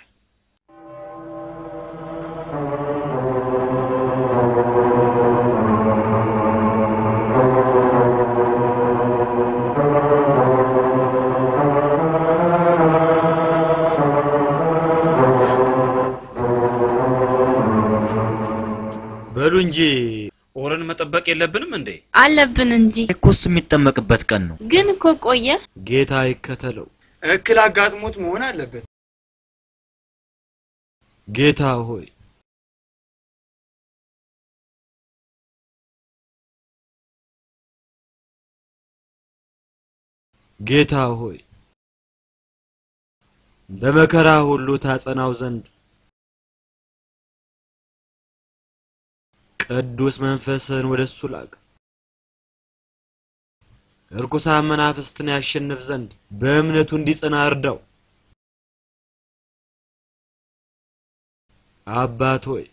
በሉ እንጂ ኦርን መጠበቅ የለብንም እንዴ? አለብን እንጂ እኮ እሱ የሚጠመቅበት ቀን ነው። ግን እኮ ቆየ። ጌታ ይከተለው። እክል አጋጥሞት መሆን አለበት። ጌታ ሆይ ጌታ ሆይ በመከራ ሁሉ ታጸናው ዘንድ ቅዱስ መንፈስን ወደ እሱ ላክ። እርኩሳን መናፍስትን ያሸንፍ ዘንድ በእምነቱ እንዲጸና እርዳው። አባት ሆይ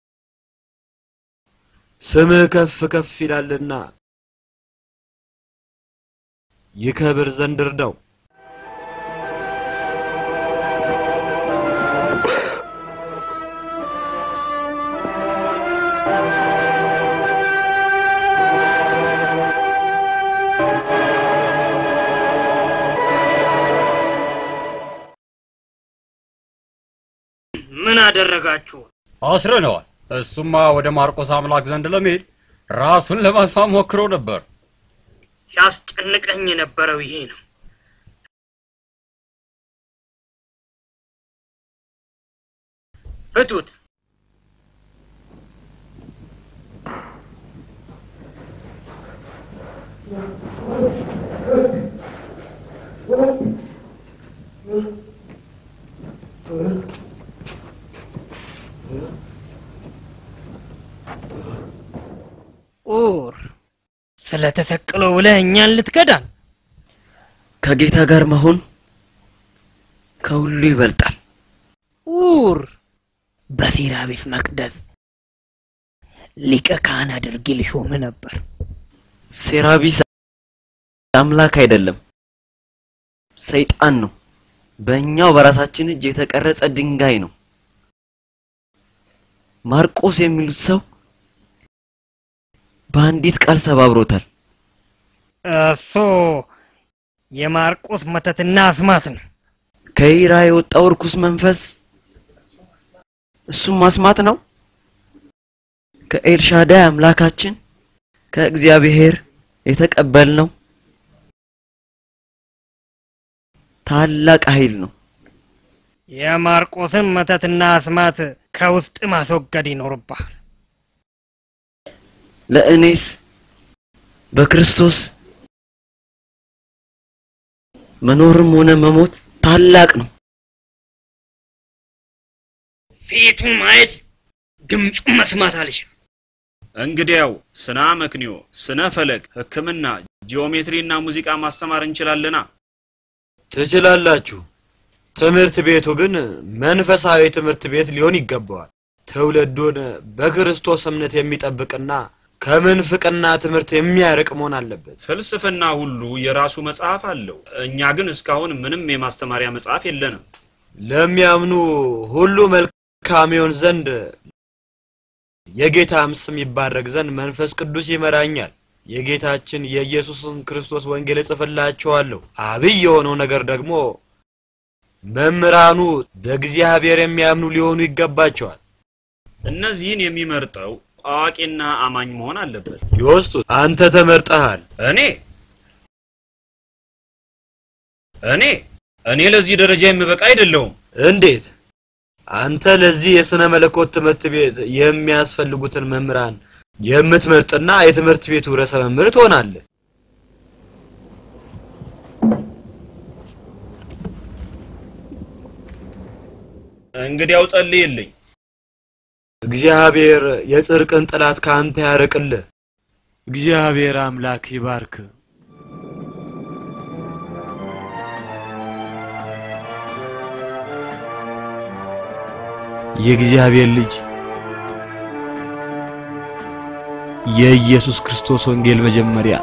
ስምህ ከፍ ከፍ ይላልና ይከብር ዘንድ እርዳው። ምን አደረጋችሁ? አስረነዋል። እሱማ ወደ ማርቆስ አምላክ ዘንድ ለመሄድ ራሱን ለማጥፋት ሞክሮ ነበር። ሲያስጨንቀኝ የነበረው ይሄ ነው። ፍቱት። ኡር ስለተሰቀለው ብለህ እኛን ልትከዳን? ከጌታ ጋር መሆን ከሁሉ ይበልጣል። ኡር በሴራ ቤት መቅደስ ሊቀ ካህን አድርጌ ልሾም ነበር። ሴራቢስ አምላክ አይደለም፣ ሰይጣን ነው። በእኛው በራሳችን እጅ የተቀረጸ ድንጋይ ነው። ማርቆስ የሚሉት ሰው በአንዲት ቃል ሰባብሮታል። እሱ የማርቆስ መተትና አስማት ነው። ከኢራ የወጣው እርኩስ መንፈስ እሱም ማስማት ነው። ከኤልሻዳይ አምላካችን ከእግዚአብሔር የተቀበልነው ታላቅ ኃይል ነው። የማርቆስን መተትና አስማት ከውስጥ ማስወገድ ይኖርብሃል። ለእኔስ በክርስቶስ መኖርም ሆነ መሞት ታላቅ ነው። ፊቱን ማየት ድምፁን መስማት አልችልም። እንግዲያው ስነ አመክንዮ፣ ስነ ፈለክ፣ ሕክምና፣ ጂኦሜትሪና ሙዚቃ ማስተማር እንችላለና ትችላላችሁ። ትምህርት ቤቱ ግን መንፈሳዊ ትምህርት ቤት ሊሆን ይገባዋል። ትውልዱን በክርስቶስ እምነት የሚጠብቅና ከምንፍቅና ትምህርት የሚያርቅ መሆን አለበት። ፍልስፍና ሁሉ የራሱ መጽሐፍ አለው። እኛ ግን እስካሁን ምንም የማስተማሪያ መጽሐፍ የለንም። ለሚያምኑ ሁሉ መልካም ይሆን ዘንድ የጌታም ስም ይባረክ ዘንድ መንፈስ ቅዱስ ይመራኛል። የጌታችን የኢየሱስን ክርስቶስ ወንጌል እጽፍላችኋለሁ። አብይ የሆነው ነገር ደግሞ መምህራኑ በእግዚአብሔር የሚያምኑ ሊሆኑ ይገባቸዋል። እነዚህን የሚመርጠው አዋቂና አማኝ መሆን አለበት። ዮስጡስ አንተ ተመርጠሃል። እኔ እኔ እኔ ለዚህ ደረጃ የምበቃ አይደለሁም። እንዴት? አንተ ለዚህ የስነ መለኮት ትምህርት ቤት የሚያስፈልጉትን መምህራን የምትመርጥና የትምህርት ቤቱ ርዕሰ መምህር ትሆናለህ። እንግዲያው ጸልይልኝ። እግዚአብሔር የጽድቅን ጥላት ከአንተ ያርቅልህ። እግዚአብሔር አምላክ ይባርክ። የእግዚአብሔር ልጅ የኢየሱስ ክርስቶስ ወንጌል መጀመሪያ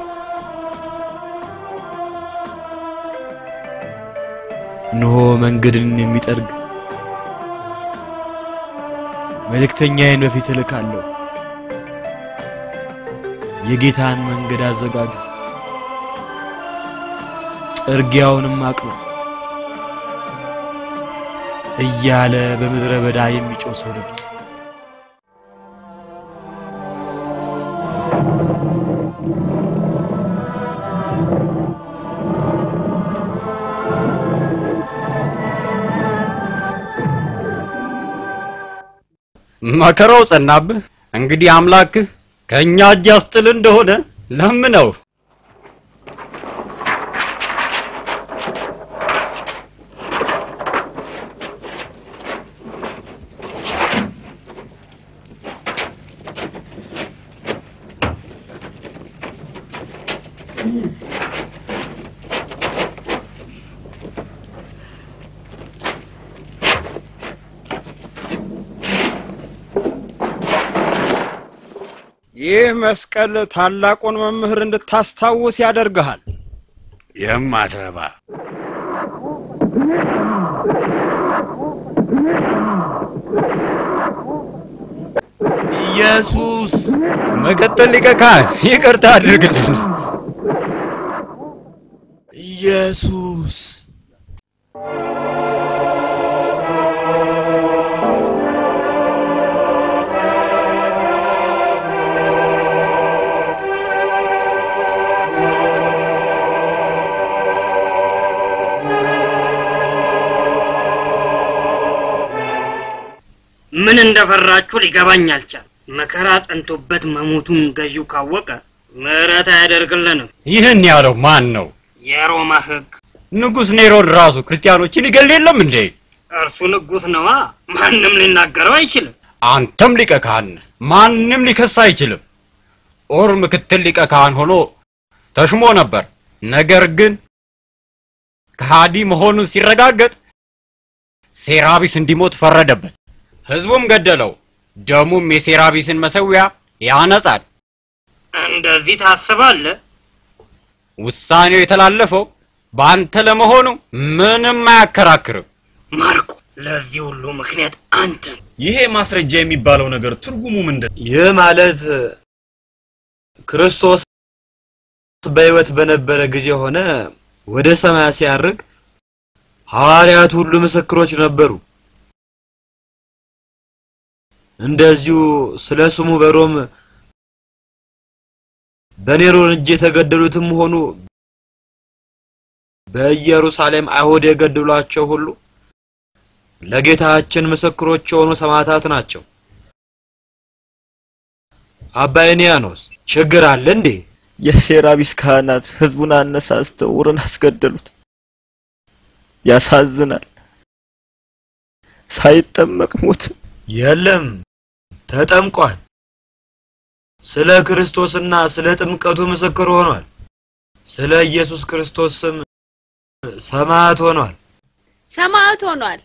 እነሆ መንገድን የሚጠርግ መልእክተኛዬን በፊት እልካለሁ። የጌታን መንገድ አዘጋጁ፣ ጥርጊያውንም አቅኑ እያለ በምድረ በዳ የሚጮህ ሰው ድምፅ መከራው ጸናብህ። እንግዲህ አምላክህ ከእኛ እጅ ያስጥል እንደሆነ ለምነው። ይህ መስቀል ታላቁን መምህር እንድታስታውስ ያደርግሃል። የማትረባ ኢየሱስ መቀጠል ሊቀ ካህን ይቅርታ አድርግልን። ኢየሱስ ምን እንደፈራችሁ ሊገባኝ አልቻል። መከራ ጸንቶበት መሞቱን ገዢው ካወቀ ምሕረት አያደርግልንም። ይህን ያለው ማን ነው? የሮማ ሕግ ንጉሥ ኔሮን ራሱ ክርስቲያኖችን ይገል የለም እንዴ? እርሱ ንጉሥ ነዋ። ማንም ሊናገረው አይችልም። አንተም ሊቀ ካህን ነህ። ማንም ሊከስ አይችልም። ኦር ምክትል ሊቀ ካህን ሆኖ ተሽሞ ነበር። ነገር ግን ከሃዲ መሆኑን ሲረጋገጥ ሴራቢስ እንዲሞት ፈረደበት። ህዝቡም ገደለው። ደሙም የሴራቢስን መሰዊያ ያነጻል። እንደዚህ ታስባለህ? ውሳኔው የተላለፈው በአንተ ለመሆኑ ምንም አያከራክርም። ማርቆ፣ ለዚህ ሁሉ ምክንያት አንተ ነህ። ይሄ ማስረጃ የሚባለው ነገር ትርጉሙ ምንድን ነው? ይህ ማለት ክርስቶስ በሕይወት በነበረ ጊዜ ሆነ ወደ ሰማይ ሲያርግ ሐዋርያት ሁሉ ምስክሮች ነበሩ። እንደዚሁ ስለ ስሙ በሮም በኔሮን እጅ የተገደሉትም ሆኑ በኢየሩሳሌም አይሁድ የገደሏቸው ሁሉ ለጌታችን ምስክሮች የሆኑ ሰማዕታት ናቸው። አባ ኤንያኖስ ችግር አለ እንዴ? የሴራቢስ ካህናት ህዝቡን አነሳስተው ውርን አስገደሉት። ያሳዝናል። ሳይጠመቅ ሞት። የለም ተጠምቋል። ስለ ክርስቶስና ስለ ጥምቀቱ ምስክር ሆኗል። ስለ ኢየሱስ ክርስቶስ ስም ሰማዕት ሆኗል። ሰማዕት ሆኗል።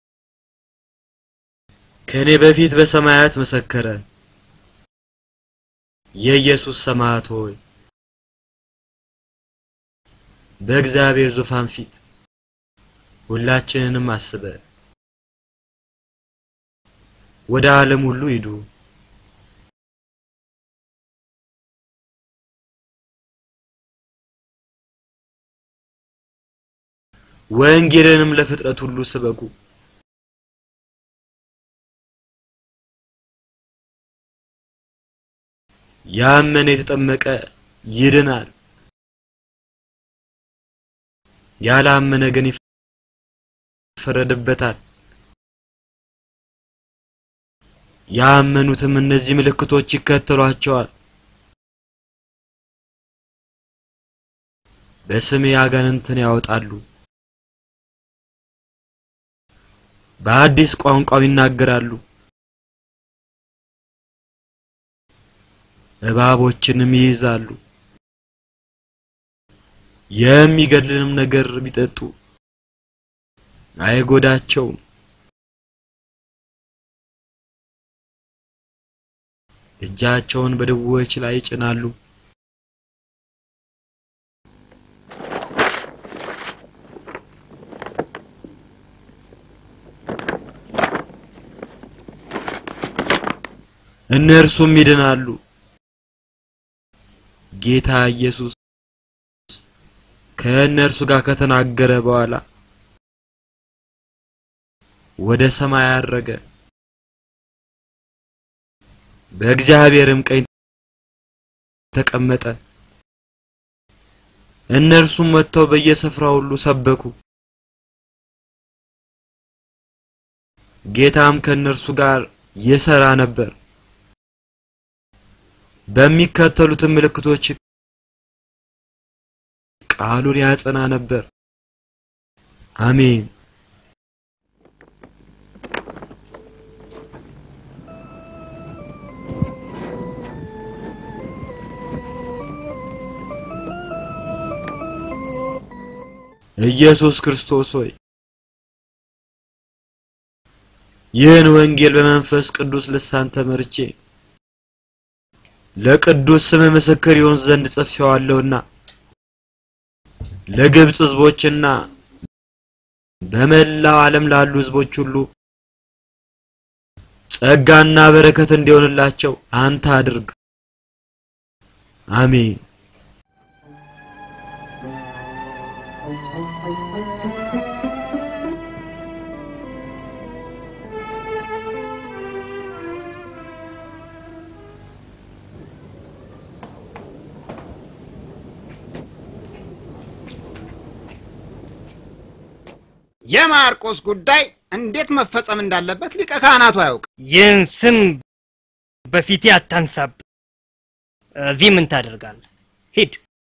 ከኔ በፊት በሰማያት መሰከረ። የኢየሱስ ሰማዕት ሆይ በእግዚአብሔር ዙፋን ፊት ሁላችንንም አስበ ወደ ዓለም ሁሉ ሂዱ። ወንጌልንም ለፍጥረት ሁሉ ስበኩ። ያመነ የተጠመቀ ይድናል፣ ያላመነ ግን ይፈረድበታል። ያመኑትም እነዚህ ምልክቶች ይከተሏቸዋል። በስሜ አጋንንትን ያወጣሉ፣ በአዲስ ቋንቋ ይናገራሉ፣ እባቦችንም ይይዛሉ። የሚገድልንም ነገር ቢጠጡ አይጎዳቸውም። እጃቸውን በድዌዎች ላይ ይጭናሉ። እነርሱም ይድናሉ። ጌታ ኢየሱስ ከእነርሱ ጋር ከተናገረ በኋላ ወደ ሰማይ አረገ። በእግዚአብሔርም ቀኝ ተቀመጠ። እነርሱም ወጥተው በየስፍራው ሁሉ ሰበኩ። ጌታም ከእነርሱ ጋር ይሰራ ነበር። በሚከተሉትም ምልክቶች ቃሉን ያጸና ነበር። አሜን። ኢየሱስ ክርስቶስ ሆይ ይህን ወንጌል በመንፈስ ቅዱስ ልሳን ተመርቼ ለቅዱስ ስም ምስክር ይሆን ዘንድ ጽፌዋለሁና ለግብጽ ሕዝቦችና በመላው ዓለም ላሉ ሕዝቦች ሁሉ ጸጋና በረከት እንዲሆንላቸው አንተ አድርግ። አሜን። የማርቆስ ጉዳይ እንዴት መፈጸም እንዳለበት ሊቀ ካህናቱ አያውቅ። ይህን ስም በፊቴ አታንሳብ። እዚህ ምን ታደርጋለህ? ሂድ።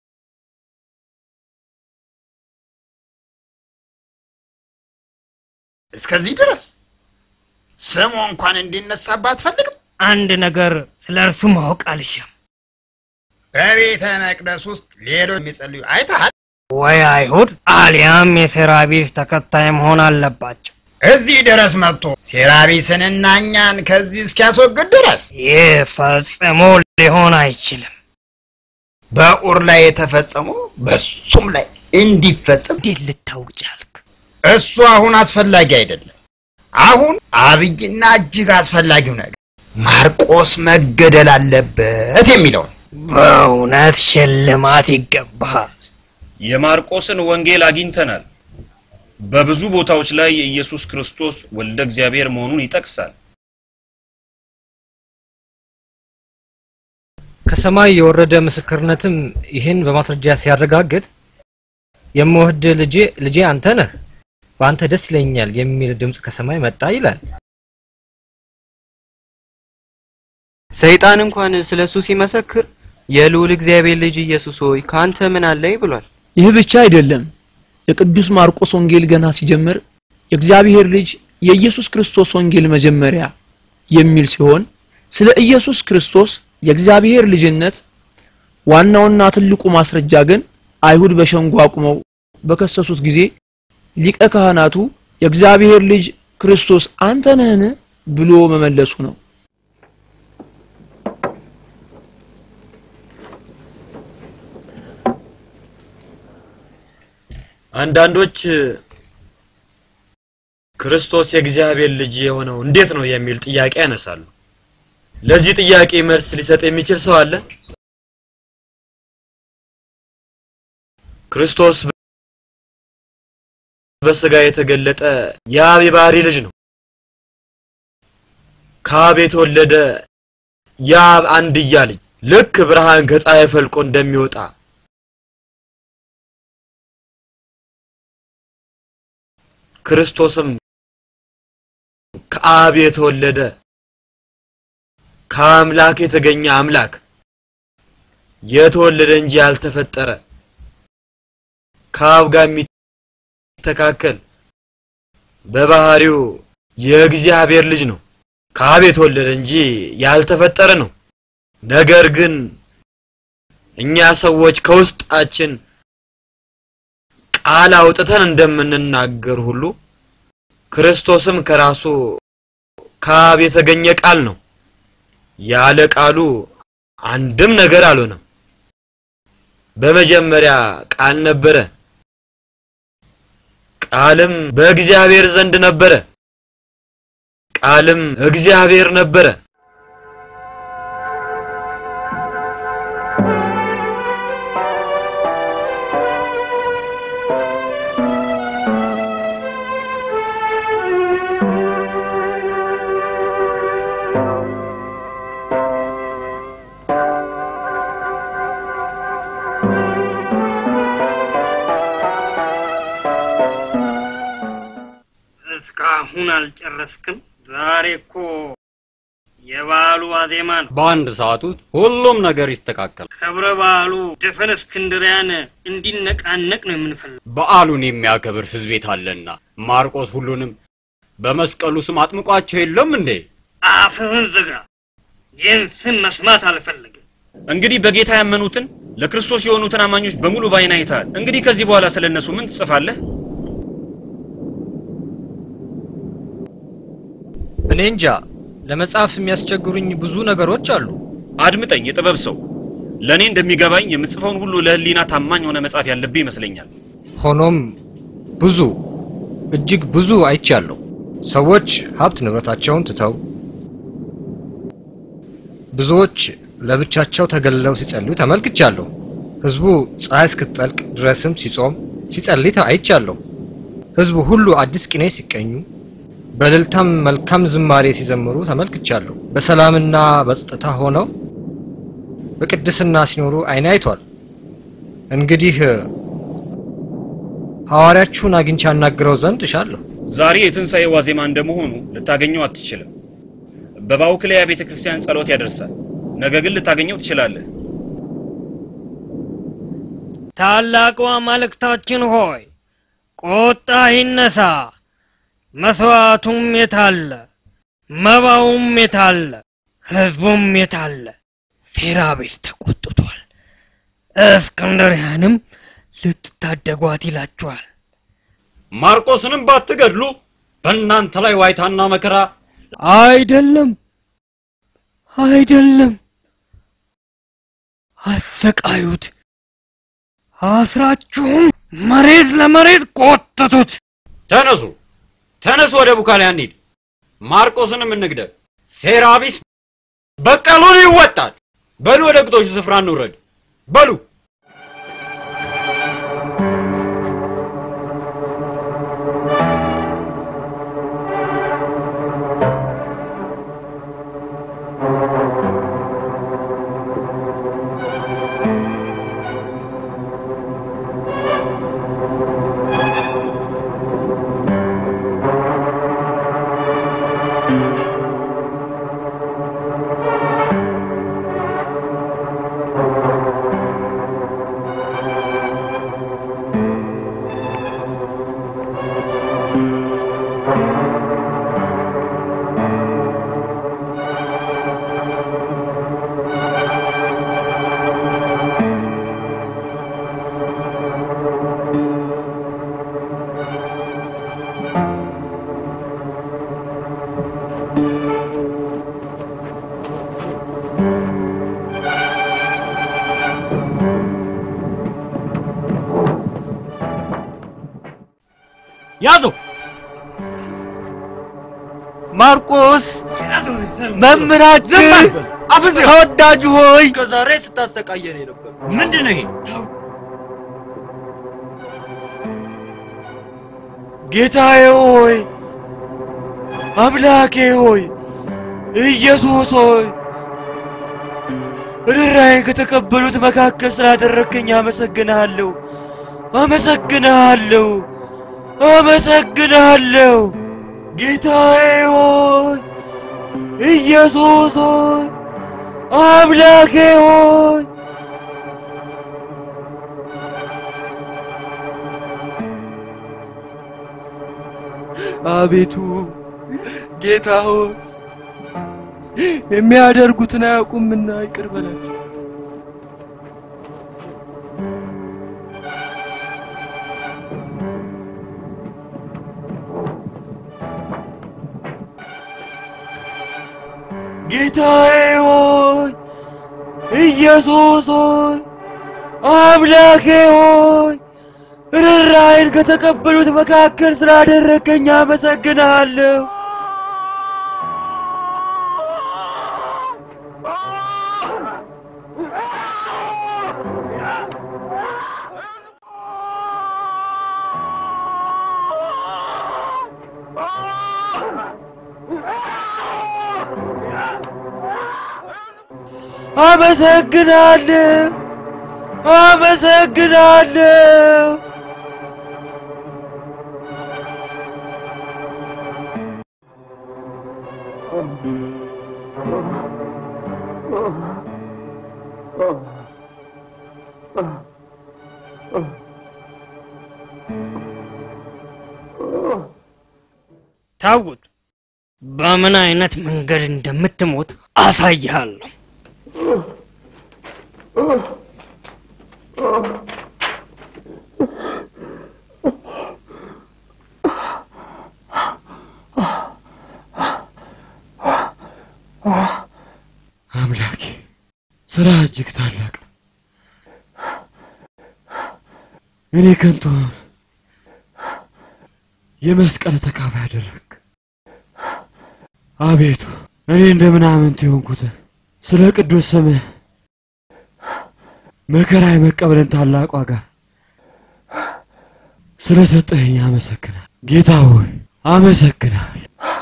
እስከዚህ ድረስ ስሙ እንኳን እንዲነሳባት አትፈልግም? አንድ ነገር ስለ እርሱ ማወቅ አልሻም። በቤተ መቅደስ ውስጥ ሌሎች የሚጸልዩ አይተሃል? ወይ አይሁድ አሊያም የሴራቢስ ተከታይ መሆን አለባቸው። እዚህ ድረስ መጥቶ ሴራቢስንና እኛን ከዚህ እስኪያስወግድ ድረስ ይህ ፈጽሞ ሊሆን አይችልም። በኡር ላይ የተፈጸመው በሱም ላይ እንዲፈጸም እንዴት ልታውቅ ቻልክ? እሱ አሁን አስፈላጊ አይደለም። አሁን አብይና እጅግ አስፈላጊው ነገር ማርቆስ መገደል አለበት የሚለው ነው። በእውነት ሽልማት ይገባሃል። የማርቆስን ወንጌል አግኝተናል። በብዙ ቦታዎች ላይ የኢየሱስ ክርስቶስ ወልደ እግዚአብሔር መሆኑን ይጠቅሳል። ከሰማይ የወረደ ምስክርነትም ይህን በማስረጃ ሲያረጋግጥ የምወድ ልጄ ልጄ አንተ ነህ፣ በአንተ ደስ ይለኛል የሚል ድምፅ ከሰማይ መጣ ይላል። ሰይጣን እንኳን ስለ እሱ ሲመሰክር የልዑል እግዚአብሔር ልጅ ኢየሱስ ሆይ ከአንተ ምን አለኝ ብሏል። ይህ ብቻ አይደለም። የቅዱስ ማርቆስ ወንጌል ገና ሲጀምር የእግዚአብሔር ልጅ የኢየሱስ ክርስቶስ ወንጌል መጀመሪያ የሚል ሲሆን ስለ ኢየሱስ ክርስቶስ የእግዚአብሔር ልጅነት ዋናውና ትልቁ ማስረጃ ግን አይሁድ በሸንጎ አቁመው በከሰሱት ጊዜ ሊቀ ካህናቱ የእግዚአብሔር ልጅ ክርስቶስ አንተ ነህን ብሎ መመለሱ ነው። አንዳንዶች ክርስቶስ የእግዚአብሔር ልጅ የሆነው እንዴት ነው የሚል ጥያቄ ያነሳሉ። ለዚህ ጥያቄ መልስ ሊሰጥ የሚችል ሰው አለ? ክርስቶስ በስጋ የተገለጠ የአብ የባህሪ ልጅ ነው። ከአብ የተወለደ የአብ አንድያ ልጅ ልክ ብርሃን ከፀሐይ ፈልቆ እንደሚወጣ ክርስቶስም ከአብ የተወለደ ከአምላክ የተገኘ አምላክ የተወለደ እንጂ ያልተፈጠረ ከአብ ጋር የሚተካከል በባህሪው የእግዚአብሔር ልጅ ነው። ከአብ የተወለደ እንጂ ያልተፈጠረ ነው። ነገር ግን እኛ ሰዎች ከውስጣችን ቃል አውጥተን እንደምንናገር ሁሉ ክርስቶስም ከራሱ ከአብ የተገኘ ቃል ነው። ያለ ቃሉ አንድም ነገር አልሆነም። በመጀመሪያ ቃል ነበረ፣ ቃልም በእግዚአብሔር ዘንድ ነበረ፣ ቃልም እግዚአብሔር ነበረ። እስካሁን አልጨረስክም? ዛሬ እኮ የበዓሉ ዋዜማ ነው። በአንድ ሰዓት ውስጥ ሁሉም ነገር ይስተካከል። ክብረ በዓሉ ድፍን እስክንድሪያን እንዲነቃነቅ ነው የምንፈልገው። በዓሉን የሚያከብር ሕዝብ ቤት አለና ማርቆስ ሁሉንም በመስቀሉ ስም አጥምቋቸው የለም እንዴ? አፍህን ዝጋ። ይህን ስም መስማት አልፈልግም። እንግዲህ በጌታ ያመኑትን ለክርስቶስ የሆኑትን አማኞች በሙሉ ባይን አይተሃል። እንግዲህ ከዚህ በኋላ ስለ እነሱ ምን ትጽፋለህ? እኔ እንጃ ለመጻፍ የሚያስቸግሩኝ ብዙ ነገሮች አሉ። አድምጠኝ፣ የጥበብ ሰው። ለእኔ እንደሚገባኝ የምጽፈውን ሁሉ ለህሊና ታማኝ ሆነ መጻፍ ያለብህ ይመስለኛል። ሆኖም ብዙ እጅግ ብዙ አይቻለሁ። ሰዎች ሀብት ንብረታቸውን ትተው ብዙዎች ለብቻቸው ተገልለው ሲጸልዩ ተመልክቻለሁ። ህዝቡ ፀሐይ እስክትጠልቅ ድረስም ሲጾም ሲጸልይ አይቻለሁ። ህዝቡ ሁሉ አዲስ ቅኔ ሲቀኙ በእልልታም መልካም ዝማሬ ሲዘምሩ ተመልክቻለሁ። በሰላምና በጸጥታ ሆነው በቅድስና ሲኖሩ አይኔ አይቷል። እንግዲህ ሐዋርያችሁን አግኝቼ አናግረው ዘንድ እሻለሁ። ዛሬ የትንሣኤ ዋዜማ እንደመሆኑ ልታገኘው አትችልም። በባውክሊያ ቤተ ክርስቲያን ጸሎት ያደርሳል። ነገ ግን ልታገኘው ትችላለህ። ታላቁ አማልክታችን ሆይ ቁጣ ይነሳ፣ መስዋዕቱም የታለ? መባውም የታለ? ህዝቡም የታለ? ሴራቤስ ተቆጥቷል። እስክንድርያንም ልትታደጓት ይላችኋል። ማርቆስንም ባትገድሉ በእናንተ ላይ ዋይታና መከራ አይደለም አይደለም፣ አሰቃዩት፣ አስራችሁም መሬት ለመሬት ቆጠቱት። ተነሱ ተነሱ፣ ወደ ቡካሊያ እንሂድ። ማርቆስንም እንግደል። ሴራ ቢስ በቀሉን ይወጣል። በሉ ወደ ግጦሹ ስፍራ እንውረድ። በሉ ያዙ። ማርቆስ መምህራችን ተወዳጁ ሆይ ከዛሬ ስታሰቃየን ነበር። ምንድን ነው ይሄ? ጌታዬ ሆይ አምላኬ ሆይ ኢየሱስ ሆይ ርኅራኄን ከተቀበሉት መካከል ስላደረግከኝ አመሰግንሃለሁ፣ አመሰግንሃለሁ፣ አመሰግንሃለሁ። ጌታዬ ሆይ ኢየሱስ ሆይ አምላኬ ሆይ አቤቱ ጌታ ሆይ የሚያደርጉትን አያውቁምና ይቅር በላቸው። ጌታዬ ሆይ ኢየሱስ ሆይ አምላኬ ሆይ ርኅራኄን ከተቀበሉት መካከል ስላደረገኝ አመሰግንሃለሁ። አመሰግናለሁ፣ አመሰግናለሁ። ታውት በምን አይነት መንገድ እንደምትሞት አሳይሃለሁ። አምላኬ ስራ እጅግ ታላቅ ነው። እኔ ከንቱ የመስቀል ተካፋይ አደረግ። አቤቱ እኔ እንደ ምናምንት የሆንኩት ስለ ቅዱስ ስምህ መከራ የመቀበልን ታላቅ ዋጋ ስለ ሰጠኸኝ አመሰግናል። ጌታ ሆይ አመሰግናል።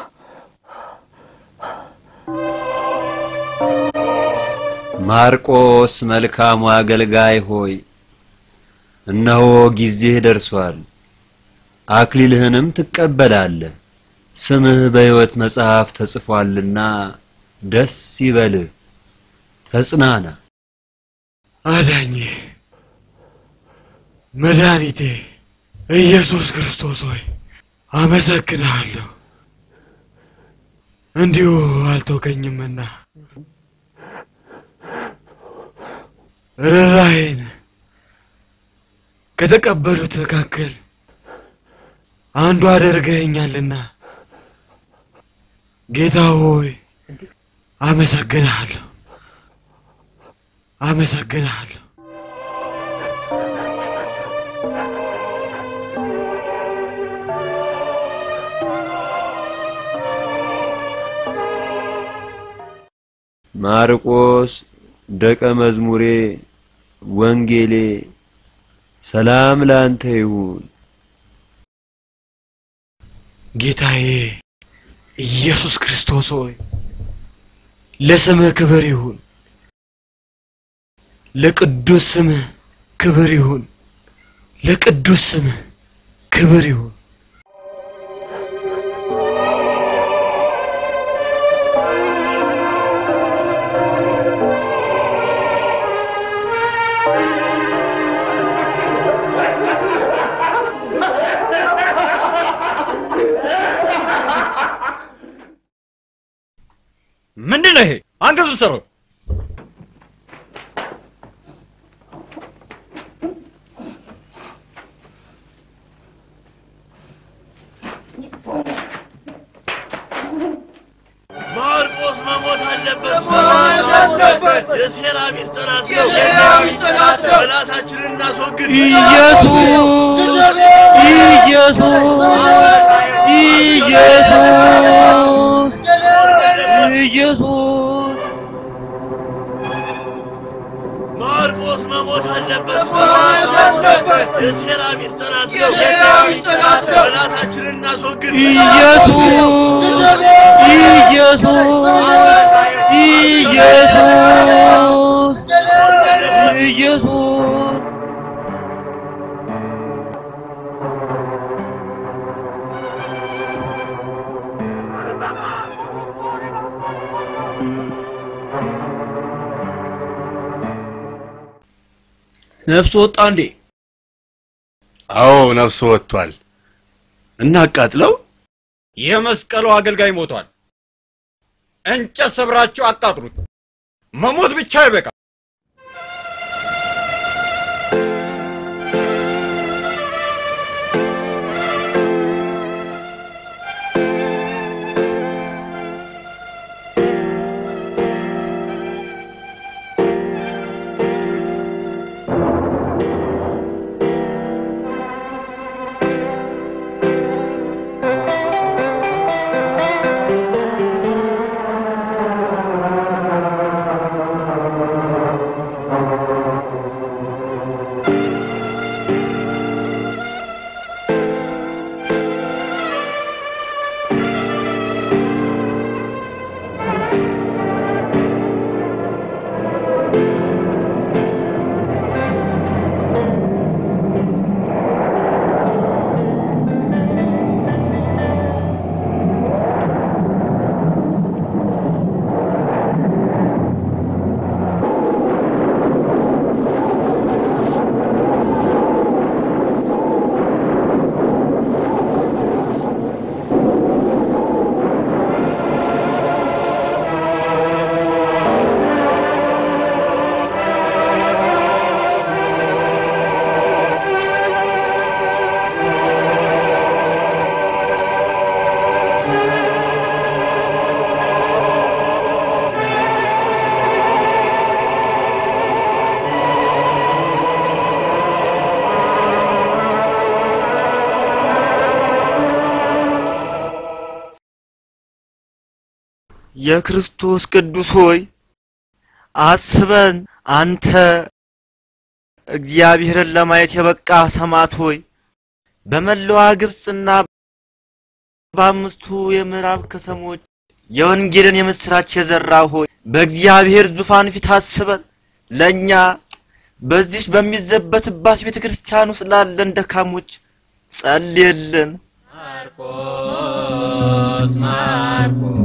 ማርቆስ መልካሙ አገልጋይ ሆይ እነሆ ጊዜህ ደርሷል፣ አክሊልህንም ትቀበላለህ። ስምህ በሕይወት መጽሐፍ ተጽፏልና ደስ ይበልህ፣ ተጽናና። አዳኜ መድኃኒቴ ኢየሱስ ክርስቶስ ሆይ አመሰግንሃለሁ። እንዲሁ አልተውከኝምና ርኅራኄን ከተቀበሉት መካከል አንዱ አደርገኸኛልና ጌታ ሆይ አመሰግንሃለሁ፣ አመሰግንሃለሁ። ማርቆስ ደቀ መዝሙሬ ወንጌሌ ሰላም ላንተ ይሁን። ጌታዬ ኢየሱስ ክርስቶስ ሆይ ለስምህ ክብር ይሁን፣ ለቅዱስ ስምህ ክብር ይሁን፣ ለቅዱስ ስምህ ክብር ይሁን። ምንድን ነው ይሄ? አንገቱን ሰሩ። ማርቆስ መሞት አለበት። መሞት አለበት። የሴራ ሚስጥራት ነው። የሴራ ሚስጥራት ነው። ጠላታችንን እናስወግድ። ኢየሱስ ኢየሱስ ኢየሱስ ኢየሱስ ማርቆስ መሞት አለበት። መሞት አለበት። የሴራ ሚስጥራት ነው። የሴራ ሚስጥራት ነው። ጠላታችንን እናስወግድ። ኢየሱስ ኢየሱስ ኢየሱስ ኢየሱስ ነፍሱ ወጣ እንዴ? አዎ ነፍሱ ወጥቷል። እናቃጥለው። የመስቀሉ አገልጋይ ሞቷል። እንጨት ሰብራችሁ አቃጥሉት። መሞት ብቻ ይበቃ። የክርስቶስ ቅዱስ ሆይ አስበን። አንተ እግዚአብሔርን ለማየት የበቃ ሰማዕት ሆይ በመላዋ ግብፅና በአምስቱ የምዕራብ ከተሞች የወንጌልን የምስራች የዘራ ሆይ በእግዚአብሔር ዙፋን ፊት አስበን። ለእኛ በዚች በሚዘበትባት ቤተ ክርስቲያን ውስጥ ላለን ደካሞች ጸልየልን። ማርቆስ ማርቆስ